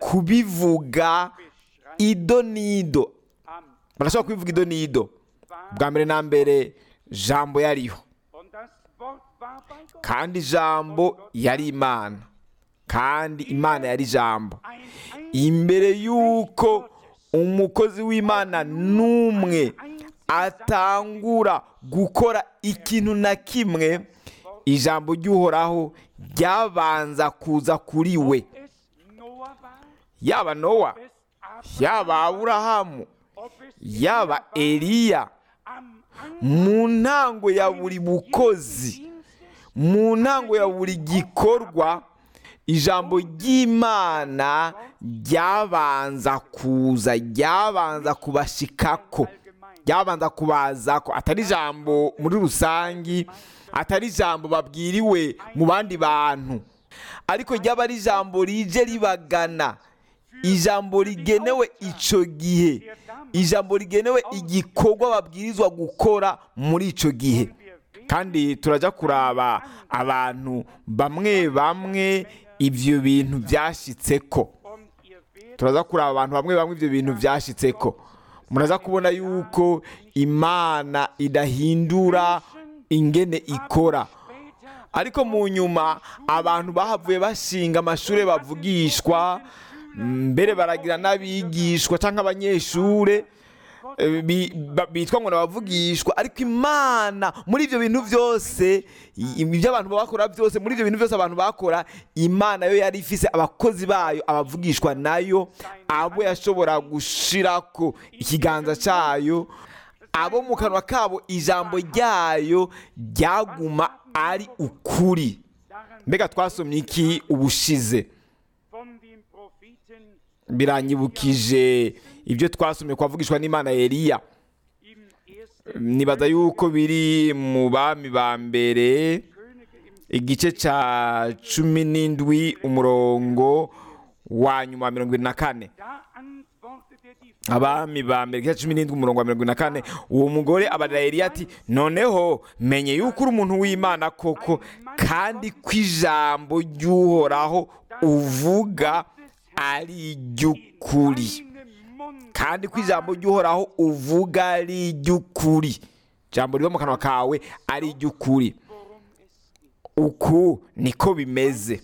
[SPEAKER 2] kubivuga ido n'ido barashobora kubivuga ido n'ido bwa mbere na mbere jambo yariho
[SPEAKER 3] Und das Wort war bei Gott.
[SPEAKER 2] kandi ijambo yari imana kandi imana yari ijambo
[SPEAKER 3] Ein
[SPEAKER 2] imbere y'uko umukozi w'imana n'umwe atangura gukora ikintu na kimwe ijambo ry'uhoraho ryabanza kuza kuri we
[SPEAKER 3] es Noah war,
[SPEAKER 2] yaba nowa
[SPEAKER 3] es Abraham,
[SPEAKER 2] yaba aburahamu
[SPEAKER 3] ob es
[SPEAKER 2] yaba eliya
[SPEAKER 3] am
[SPEAKER 2] mu ntango ya buri bukozi
[SPEAKER 3] Dienstes
[SPEAKER 2] mu ntango ya buri gikorwa ijambo ry'imana ryabanza kuza ryabanza kubashikako ryabanza kubazako atari ijambo muri rusangi atari ijambo babwiriwe mu bandi bantu ariko ryaba ari ijambo rije ribagana ijambo rigenewe icyo gihe ijambo rigenewe igikorwa babwirizwa gukora muri icyo gihe kandi turajya kuraba abantu bamwe bamwe ibyo bintu byashyitse ko
[SPEAKER 3] und ihr werdet
[SPEAKER 2] turaza kuraba abantu bamwe bamwe ibyo bintu byashyitse ko muraza kubona yuko imana idahindura ingene ikora
[SPEAKER 3] später
[SPEAKER 2] ariko mu nyuma abantu bahavuye bashinga amashuri bavugishwa mbere baragira n'abigishwa cyangwa abanyeshuri eh, bi- ba- bitwa ngo nabavugishwa ariko imana muri ibyo bintu byose i- ibyo abantu bakora byose muri ibyo bintu byose abantu bakora imana yo yari ifise abakozi bayo abavugishwa nayo abo yashobora gushirako ikiganza cyayo abo mu kanwa kabo ijambo ryayo ryaguma ari ukuri
[SPEAKER 3] daran
[SPEAKER 2] mbega twasomye iki ubushize
[SPEAKER 3] von dem Propheten
[SPEAKER 2] biranyibukije ibyo twasomye kwavugishwa n'imana Eliya
[SPEAKER 3] im ersten
[SPEAKER 2] nibaza yuko biri mu bami ba mbere
[SPEAKER 3] Könige im
[SPEAKER 2] igice cya cumi n'indwi umurongo wa nyuma wa mirongo irindwi na kane
[SPEAKER 3] da antwortete die
[SPEAKER 2] abami ba mbere igice cya cumi n'indwi umurongo wa mirongo irindwi na kane uwo mugore abarira Eliya ati noneho menye yuko uri umuntu w'imana koko kandi ko ijambo ry'uhoraho uvuga ari iry'ukuri
[SPEAKER 3] Deine Mund
[SPEAKER 2] kandi ko ijambo ry'uhoraho uvuga ari iry'ukuri ijambo riva mu kanwa kawe ari iry'ukuri
[SPEAKER 3] worum es geht.
[SPEAKER 2] uku niko bimeze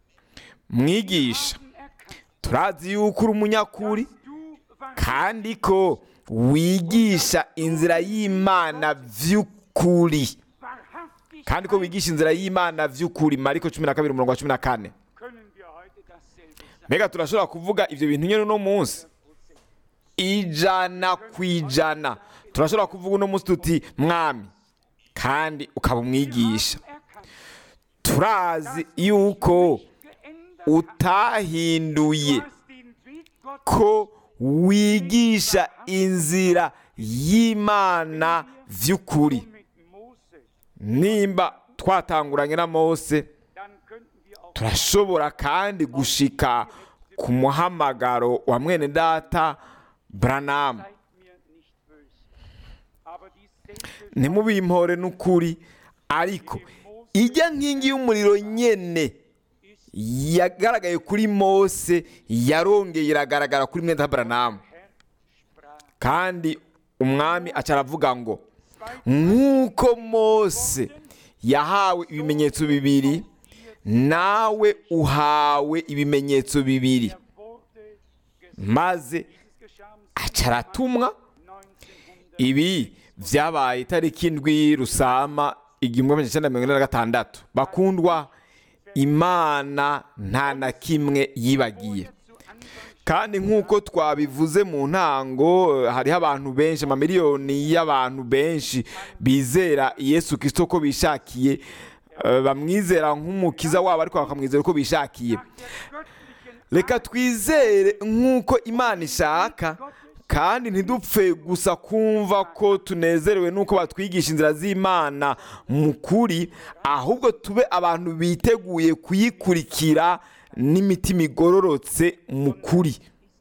[SPEAKER 2] mwigisha
[SPEAKER 3] Erkannt,
[SPEAKER 2] turazi yuko uri umunyakuri
[SPEAKER 3] du warst
[SPEAKER 2] kandi ko wigisha inzira y'imana by'ukuri
[SPEAKER 3] wahrhaftig.
[SPEAKER 2] kandi ko wigisha inzira y'imana by'ukuri mariko cumi na kabiri umurongo wa cumi na kane
[SPEAKER 3] Können wir heute dasselbe sagen?
[SPEAKER 2] mbega turashobora kuvuga ibyo bintu nyine uno munsi ijana ku ijana turashobora kuvuga uno munsi tuti mwami kandi ukaba umwigisha
[SPEAKER 3] Erkannt,
[SPEAKER 2] turazi yuko
[SPEAKER 3] geändert
[SPEAKER 2] utahinduye
[SPEAKER 3] hast den Weg Gottes
[SPEAKER 2] ko wigisha inzira y'imana by'ukuri
[SPEAKER 3] mit Mose
[SPEAKER 2] nimba twatanguranye na mose
[SPEAKER 3] dann könnten wir auch
[SPEAKER 2] turashobora kandi gushika ku muhamagaro wa mwene data buranamu
[SPEAKER 3] seid mir nicht böse. Aber dieselbe
[SPEAKER 2] ntimubimpore n'ukuri ariko ijya nkingi y'umuriro nyene yagaragaye kuri mose yarongeye iragaragara kuri mwene data buranamu
[SPEAKER 3] Herr sprach.
[SPEAKER 2] kandi umwami aca aravuga ngo nk'uko mose yahawe ibimenyetso bibiri nawe uhawe ibimenyetso bibiri
[SPEAKER 3] Er wurde gesandt.
[SPEAKER 2] maze
[SPEAKER 3] Dies geschah am
[SPEAKER 2] aca aratumwa
[SPEAKER 3] 1900.
[SPEAKER 2] ibi byabaye itariki indwi rusama igihumbi magana cyenda mirongo ine na gatandatu bakundwa imana nta na kimwe yibagiye
[SPEAKER 3] Zu Anfang
[SPEAKER 2] kandi nk'uko twabivuze mu ntango eh, hariho abantu benshi amamiliyoni y'abantu benshi bizera yesu kirisito ko bishakiye eh, bamwizera nk'umukiza wabo ariko bakamwizera uko bishakiye
[SPEAKER 3] der göttlichen
[SPEAKER 2] reka twizere nk'uko imana ishaka kandi ntidupfe gusa kumva ko tunezerewe n'uko batwigisha inzira z'imana mu kuri ahubwo tube abantu biteguye kuyikurikira n'imitima igororotse mu kuri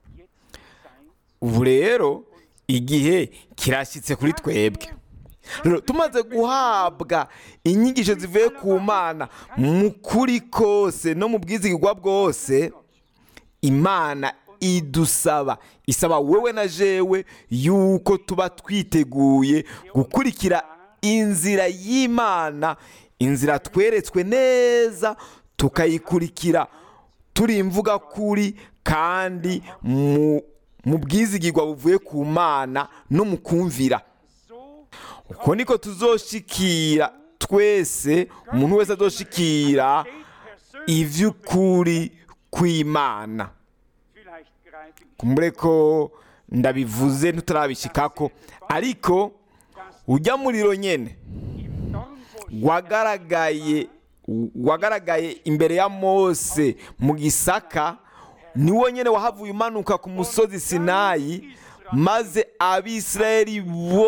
[SPEAKER 2] ubu rero igihe kirashyitse kuri twebwe Rero, tumaze guhabwa inyigisho zivuye ku mana mu kuri kose no mu bwizigirwa bwose imana idusaba isaba wowe na jewe yuko tuba twiteguye gukurikira inzira y'imana inzira tweretswe neza tukayikurikira turi imvuga kuri kandi mu mu bwizigirwa buvuye ku mana no mu kumvira
[SPEAKER 3] so
[SPEAKER 2] uko niko tuzoshikira twese umuntu wese azoshikira
[SPEAKER 3] persönlich
[SPEAKER 2] iby'ukuri kw'imana
[SPEAKER 3] vielleicht greife ich
[SPEAKER 2] kumbure ko ndabivuze ntutarabishikako ariko ujya muriro nyene
[SPEAKER 3] im Dornbusch
[SPEAKER 2] wagaragaye wagaragaye imbere ya mose mu gisaka niwo nyene wahavuye umanuka ku musozi sinayi maze abisirayeli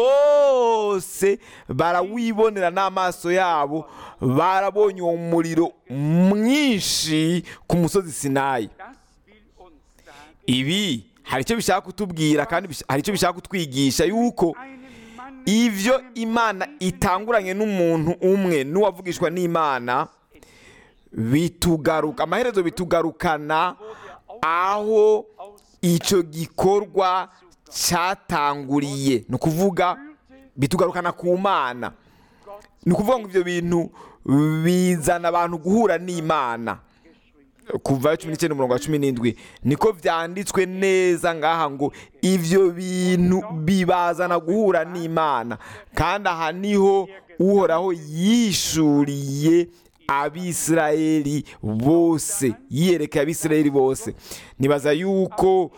[SPEAKER 2] bose barawibonera n'amaso yabo barabonye uwo muriro mwinshi ku musozi sinayi
[SPEAKER 3] das will uns sagen
[SPEAKER 2] ibi hari icyo bishaka kutubwira kandi bish- hari icyo bishaka kutwigisha yuko
[SPEAKER 3] einen Mann
[SPEAKER 2] ibyo imana itanguranye n'umuntu umwe n'uwavugishwa n'imana bitugaruka amaherezo bitugarukana aho icyo gikorwa cyatanguriye ni ukuvuga bitugarukana ku mana ni ukuvuga ngo ibyo bintu bizana abantu guhura n'imana kuva cumi n'icyenda umurongo wa cumi n'indwi niko byanditswe neza ngaha ngo ibyo bintu bibazana guhura n'imana kandi aha niho uhoraho yishuriye abisirayeli bose yiyerekeye abisirayeli bose nibaza yuko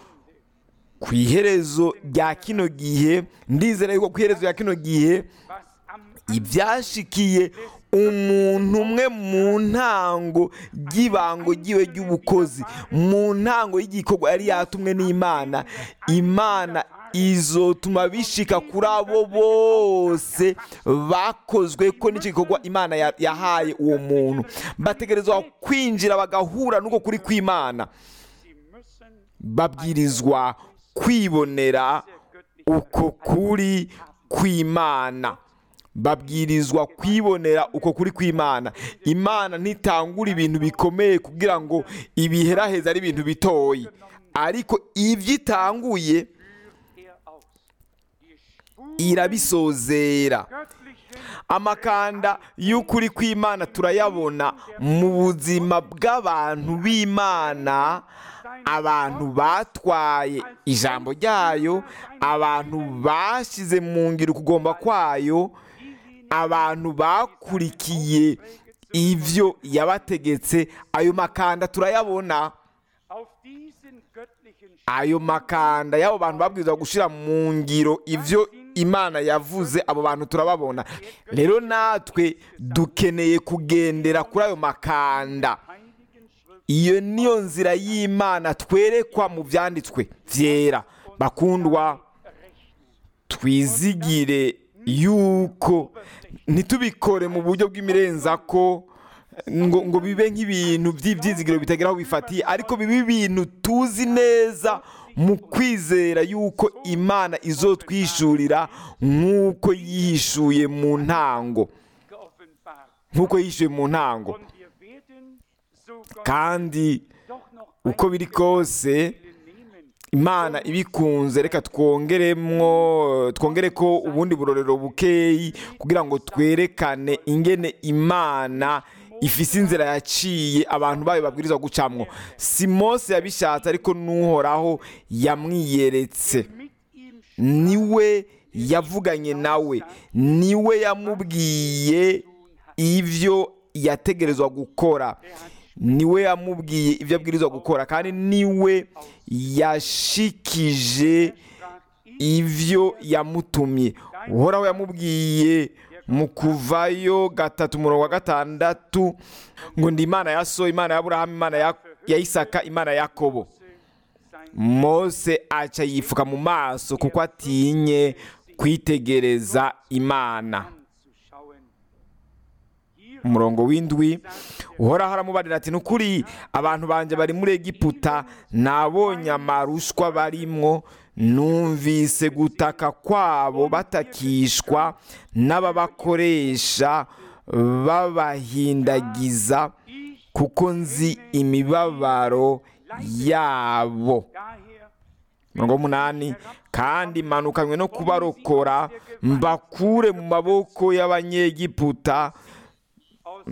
[SPEAKER 2] ku iherezo rya kino gihe ndizera yuko ku iherezo rya kino gihe
[SPEAKER 3] was am
[SPEAKER 2] ibyashikiye umuntu umwe mu ntango ry'ibango ryiwe ry'ubukozi mu ntango y'igikorwa yari yatumwe n'imana imana izotuma bishika kuri abo bose bakozwe ko n'icyo gikorwa imana ya- yahaye uwo muntu bategerezwa kwinjira bagahura n'uko kuri kw'imana
[SPEAKER 3] sie müssen
[SPEAKER 2] babwirizwa kwibonera uko kuri kw'imana babwirizwa kwibonera uko kuri kw'imana imana ntitangura ibintu bikomeye kugira ngo ibiheraheza ari ibintu bitoyi ariko ibyo itanguye
[SPEAKER 3] er aus die Spur
[SPEAKER 2] irabisozera
[SPEAKER 3] göttlichen
[SPEAKER 2] amakanda y'ukuri kw'imana turayabona mu buzima bw'abantu b'imana abantu batwaye ijambo ryayo abantu bashyize mu ngiro ukugomba kwayo abantu bakurikiye ibyo yabategetse ayo makanda turayabona
[SPEAKER 3] auf diesen göttlichen
[SPEAKER 2] ayo makanda y'abo bantu babwirizwa gushyira mu ngiro ibyo imana yavuze abo bantu turababona rero natwe dukeneye kugendera kuri ayo makanda
[SPEAKER 3] heiligen Schrift
[SPEAKER 2] iyo niyo nzira y'imana twerekwa mu byanditswe byera bakundwa
[SPEAKER 3] rechnen.
[SPEAKER 2] twizigire yuko ntitubikore mu buryo bw'imirenza ko ngo ngo bibe nk'ibintu by'ibyizigiro bitagira aho bifatiye ariko bibe ibintu tuzi neza mu kwizera yuko imana izotwishurira nk'uko yihishuye mu ntango
[SPEAKER 3] geoffenbart.
[SPEAKER 2] nk'uko yihishuye mu ntango
[SPEAKER 3] Und wir werden so Gott
[SPEAKER 2] kandi
[SPEAKER 3] doch noch
[SPEAKER 2] uko biri kose
[SPEAKER 3] nehmen.
[SPEAKER 2] imana ibikunze reka twongeremwo twongere ko ubundi burorero bukeyi kugira ngo twerekane ingene imana ifise inzira yaciye abantu bayo babwirizwa gucamwo si mose yabishatse ariko n'uhoraho yamwiyeretse
[SPEAKER 3] Mit ihm
[SPEAKER 2] niwe yavuganye nawe niwe yamubwiye ibyo yategerezwa gukora niwe yamubwiye ibyo abwirizwa gukora kandi niwe yashikije ibyo yamutumye uhoraho yamubwiye mu kuvayo gatatu umurongo wa gatandatu ngo ndi imana ya so imana ya aburahamu imana ya- ya isaka imana ya yakobo mose aca yifuka mu maso kuko atinye kwitegereza imana
[SPEAKER 3] anzuschauen. Hier
[SPEAKER 2] umurongo w'indwi uhoraho aramubarira ati nukuri abantu banjye bari muri egiputa nabonye amarushwa barimwo numvise gutaka kwabo batakishwa n'ababakoresha babahindagiza kuko nzi imibabaro yabo
[SPEAKER 3] daher
[SPEAKER 2] mirongo umunani kandi manukanywe no kubarokora mbakure mu maboko y'abanyegiputa
[SPEAKER 3] aus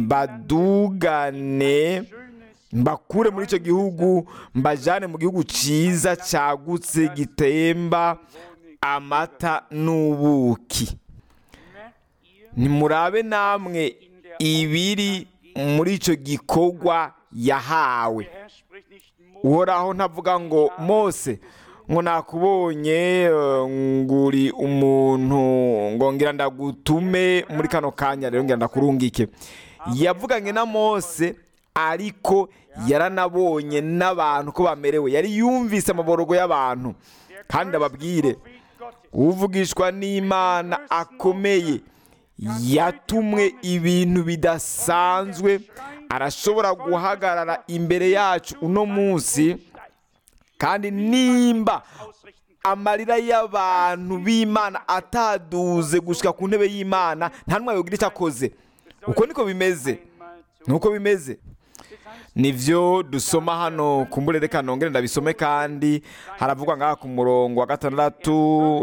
[SPEAKER 2] mbadugane
[SPEAKER 3] schönes
[SPEAKER 2] mbakure muri icyo gihugu mbajyane mu gihugu cyiza cyagutse gitemba amata n'ubuki
[SPEAKER 3] merkt ihr
[SPEAKER 2] nimurabe namwe ibiri muri icyo gikorwa yahawe
[SPEAKER 3] der Herr spricht nicht Mose
[SPEAKER 2] uhoraho ntavuga ngo mose ngo nakubonye eh, nguri umuntu ngo ngira ndagutume muri kano kanya rero ngira ndakurungike yavuganye na mose ariko yaranabonye n'abantu ko bamerewe yari yumvise amaborogo y'abantu kandi ndababwire
[SPEAKER 3] Prophet Gottes
[SPEAKER 2] uvugishwa n'imana akomeye yatumwe ibintu bidasanzwe arashobora guhagarara imbere yacu uno munsi kandi nimba
[SPEAKER 3] ausrichten
[SPEAKER 2] amarira y'abantu b'imana ataduze gushyika ku ntebe y'imana nta n'umwe yogira icyo akoze uko niko bimeze
[SPEAKER 3] einmal zu
[SPEAKER 2] nuko bimeze nivyo dusoma hano ku mburere kanongere ndabisome kandi haravugwa ngaha ku murongo wa gatandatu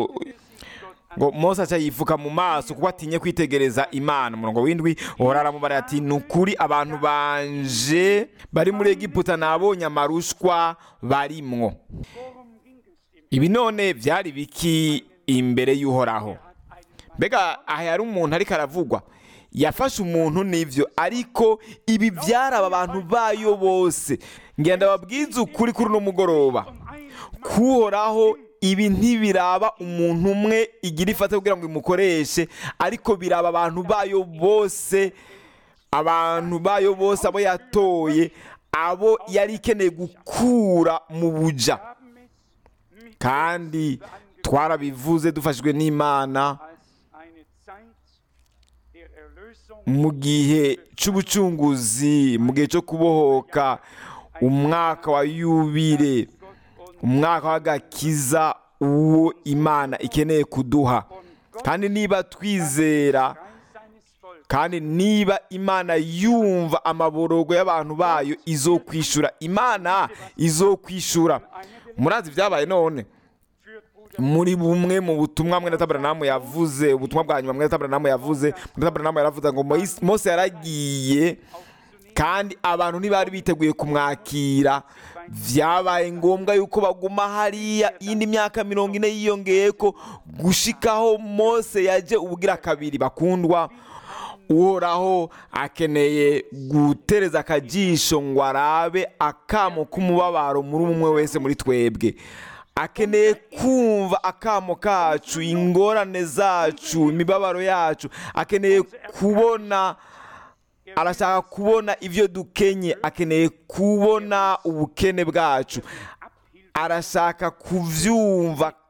[SPEAKER 2] ngo mose aca yifuka mu maso kuko atinye kwitegereza imana umurongo w'indwi uhora aramubara ati ni ukuri abantu banje bari muri egiputa nabonye amarushwa barimwo
[SPEAKER 3] Worum ging es im
[SPEAKER 2] ibi none byari biki imbere y'uhoraho
[SPEAKER 3] hat einen
[SPEAKER 2] mbega aha yari umuntu ariko aravugwa yafashe umuntu n'ibyo ariko ibi byaraba abantu bayo bose ngenda babwize ukuri kuri uno mugoroba kuhoraho ibi ntibiraba umuntu umwe igira ifata kugira ngo imukoreshe ariko biraba abantu bayo bose abantu bayo bose abo yatoye abo yari ikeneye gukura mu buja
[SPEAKER 3] haben es mit
[SPEAKER 2] kandi twarabivuze dufashijwe n'imana
[SPEAKER 3] als eine Zeit der Erlösung
[SPEAKER 2] mu gihe cy'ubucunguzi mu gihe cyo kubohoka umwaka wa yubile
[SPEAKER 3] Gott und
[SPEAKER 2] umwaka w'agakiza uwo imana ikeneye kuduha
[SPEAKER 3] von Gott
[SPEAKER 2] kandi niba twizera
[SPEAKER 3] Kreis seines Volkes
[SPEAKER 2] kandi niba imana yumva amaborogo y'abantu bayo izokwishura imana izokwishura murazi ibyabaye none
[SPEAKER 3] führt Bruder
[SPEAKER 2] muri bumwe mu butumwa mwene taberanamu yavuze ubutumwa bwa nyuma mwene taberanamu yavuze mwene taberanamu yaravuze ngo Moise- mose yaragiye kandi abantu ntibari biteguye kumwakira byabaye ngombwa yuko baguma hariya iyindi myaka mirongo ine yiyongeye ko gushikaho mose yaje ubugira kabiri bakundwa uhoraho akeneye gutereza akajisho ngo arabe akamo k'umubabaro muri umwe wese muri twebwe akeneye kumva akamo kacu ingorane zacu imibabaro yacu akeneye kubona arashaka kubona ibyo dukenye akeneye kubona ubukene bwacu arashaka kubyumva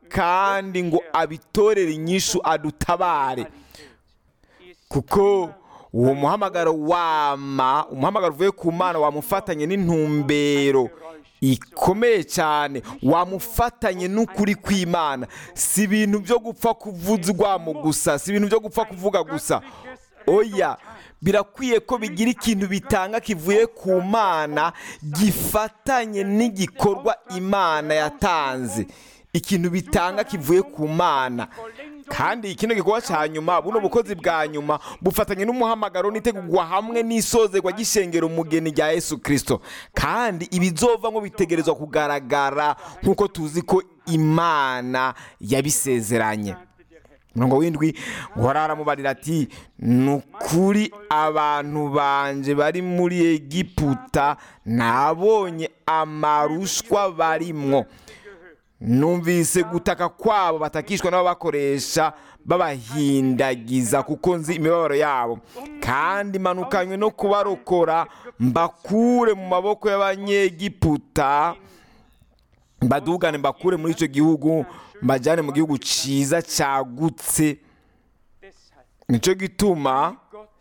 [SPEAKER 2] kandi ngo abitorere inyishu adutabare kuko uwo muhamagaro wama umuhamagaro uvuye ku mana wamufatanye n'intumbero ikomeye cyane wamufatanye n'ukuri kw'imana si ibintu byo gupfa kuvuzwamo gusa si ibintu byo gupfa kuvuga gusa oya birakwiye ko bigira ikintu bitanga kivuye ku mana gifatanye n'igikorwa imana yatanze ikintu bitanga kivuye ku mana kandi kino gikorwa cya nyuma buno bukozi bwa nyuma bufatanye n'umuhamagaro n'itegurwa hamwe n'isozerwa ry'ishengero umugeni rya yesu kirisito kandi ibizova ngo bitegerezwa kugaragara nk'uko tuzi ko imana yabisezeranye umurongo w'indwi guhora aramubarira ati ni ukuri abantu banje bari muri egiputa nabonye amarushwa barimwo numvise gutaka kwabo batakishwa n'ababakoresha babahindagiza kuko nzi imibabaro yabo kandi manukanywe no kubarokora mbakure mu maboko y'abanyegiputa mbadugane mbakure muri icyo gihugu mbajyane mu gihugu cyiza cyagutse nicyo gituma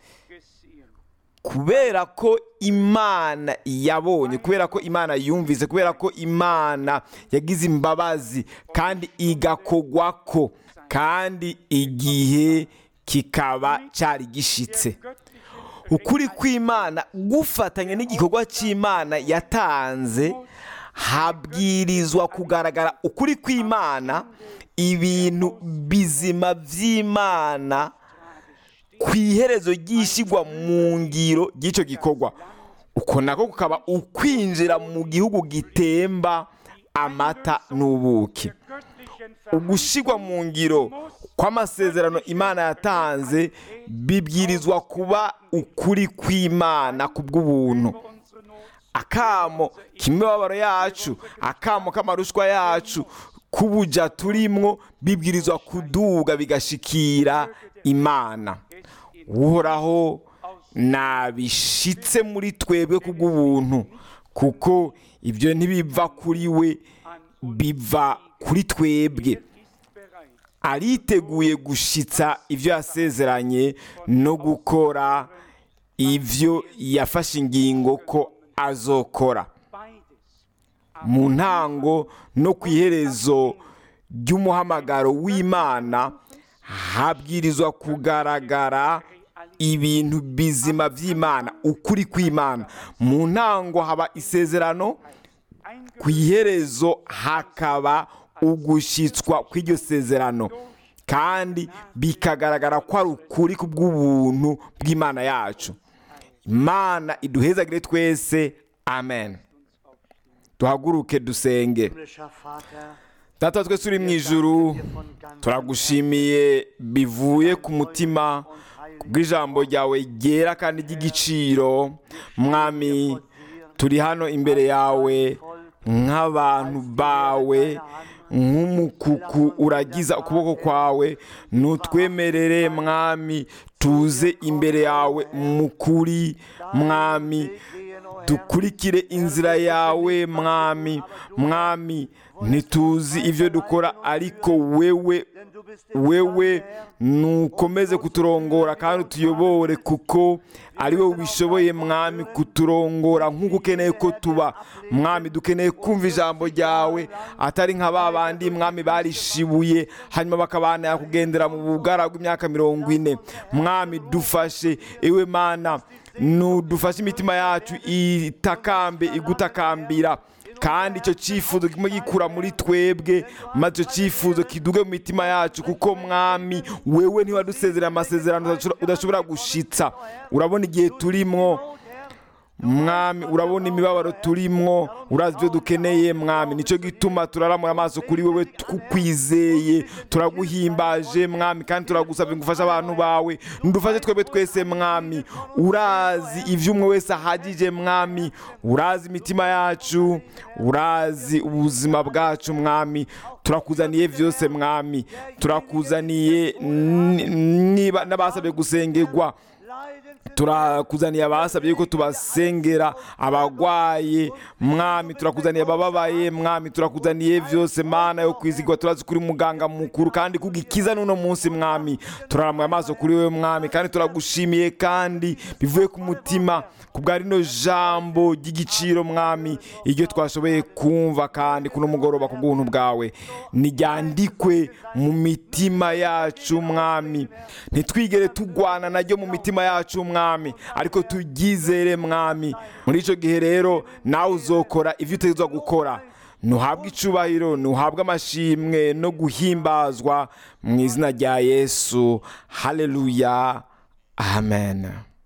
[SPEAKER 2] kubera ko imana yabonye kubera ko imana yumvise kubera ko imana yagize imbabazi kandi igakogwa ko kandi igihe kikaba cyari gishitse ukuri kw'imana gufatanya n'igikorwa cy'imana yatanze habwirizwa kugaragara ukuri kw'imana ibintu bizima by'imana ku iherezo ryishyirwa mu ngiro ry'icyo gikorwa uko nako kukaba ukwinjira mu gihugu gitemba amata n'ubuki ugushyirwa mu ngiro kw'amasezerano imana yatanze bibwirizwa kuba ukuri kw'imana ku bw'ubuntu akamo k'imibabaro yacu akamo k'amarushwa yacu k'ubuja turimwo bibwirizwa kuduga bigashikira imana uhoraho nabishitse muri twebwe ku bw'ubuntu kuko ibyo ntibiva kuri we biva kuri twebwe ariteguye gushitsa ibyo yasezeranye no gukora ibyo yafashe ingingo ko azokora mu ntango no ku iherezo ry'umuhamagaro w'imana habwirizwa kugaragara ibintu bizima by'imana ukuri kw'imana mu ntango haba isezerano ku iherezo hakaba ugushyitswa kw'iryo sezerano kandi bikagaragara ko ari ukuri ku bw'ubuntu bw'imana yacu imana iduhezagire twese amen duhaguruke dusenge data twese uri mu ijuru turagushimiye bivuye ku mutima bw'ijambo ryawe ryera kandi ry'igiciro mwami turi hano imbere yawe nk'abantu bawe nk'umukuku uragiza ukuboko kwawe nutwemerere mwami tuze imbere yawe mukuri mwami dukurikire inzira yawe mwami mwami ntituzi ibyo dukora ariko wewe wewe nukomeze kuturongora kandi utuyobore kuko ari wowe ubishoboye mwami kuturongora nk'uko ukeneye ko tuba mwami dukeneye kumva ijambo ryawe atari nka ba bandi mwami barishibuye hanyuma bakabana kugendera mu bugara bw'imyaka mirongo ine mwami dufashe ewe mana nudufashe imitima yacu itakambe igutakambira kandi icyo cyifuzo kimwe gikura muri twebwe maze icyo cyifuzo kiduge mu mitima yacu kuko mwami wewe ntiwadusezerera amasezerano udashobora gushitsa urabona igihe turimwo mwami urabona imibabaro turimwo urazi ibyo dukeneye mwami nicyo gituma turaramura amaso kuri wowe tukwizeye turaguhimbaje mwami kandi turagusabye ngo ufashe abantu bawe ndufashe twebwe twese mwami urazi ibyo umwe wese ahagije mwami urazi imitima yacu urazi ubuzima bwacu mwami turakuzaniye byose mwami turakuzaniye niba n'abasabye gusengerwa turakuzaniye abasabye yuko tubasengera abagwaye mwami turakuzaniye abababaye mwami turakuzaniye byose mana yo kwizigwa turazi kuri muganga mukuru kandi kugikiza n'uno munsi mwami turarambuye amaso kuri we mwami kandi turagushimiye kandi bivuye ku mutima ku bwa rino jambo ry'igiciro mwami iryo twashoboye kumva kandi kuno mugoroba ku bw'ubuntu bwawe ntiryandikwe mu mitima yacu mwami ntitwigere tugwana naryo mu mitima yacu mwami ariko turyizere mwami muri icyo gihe rero nawe uzokora ibyo utegerezwa gukora ntuhabwe icubahiro ntuhabwe amashimwe no guhimbazwa mu izina rya yesu haleluya amen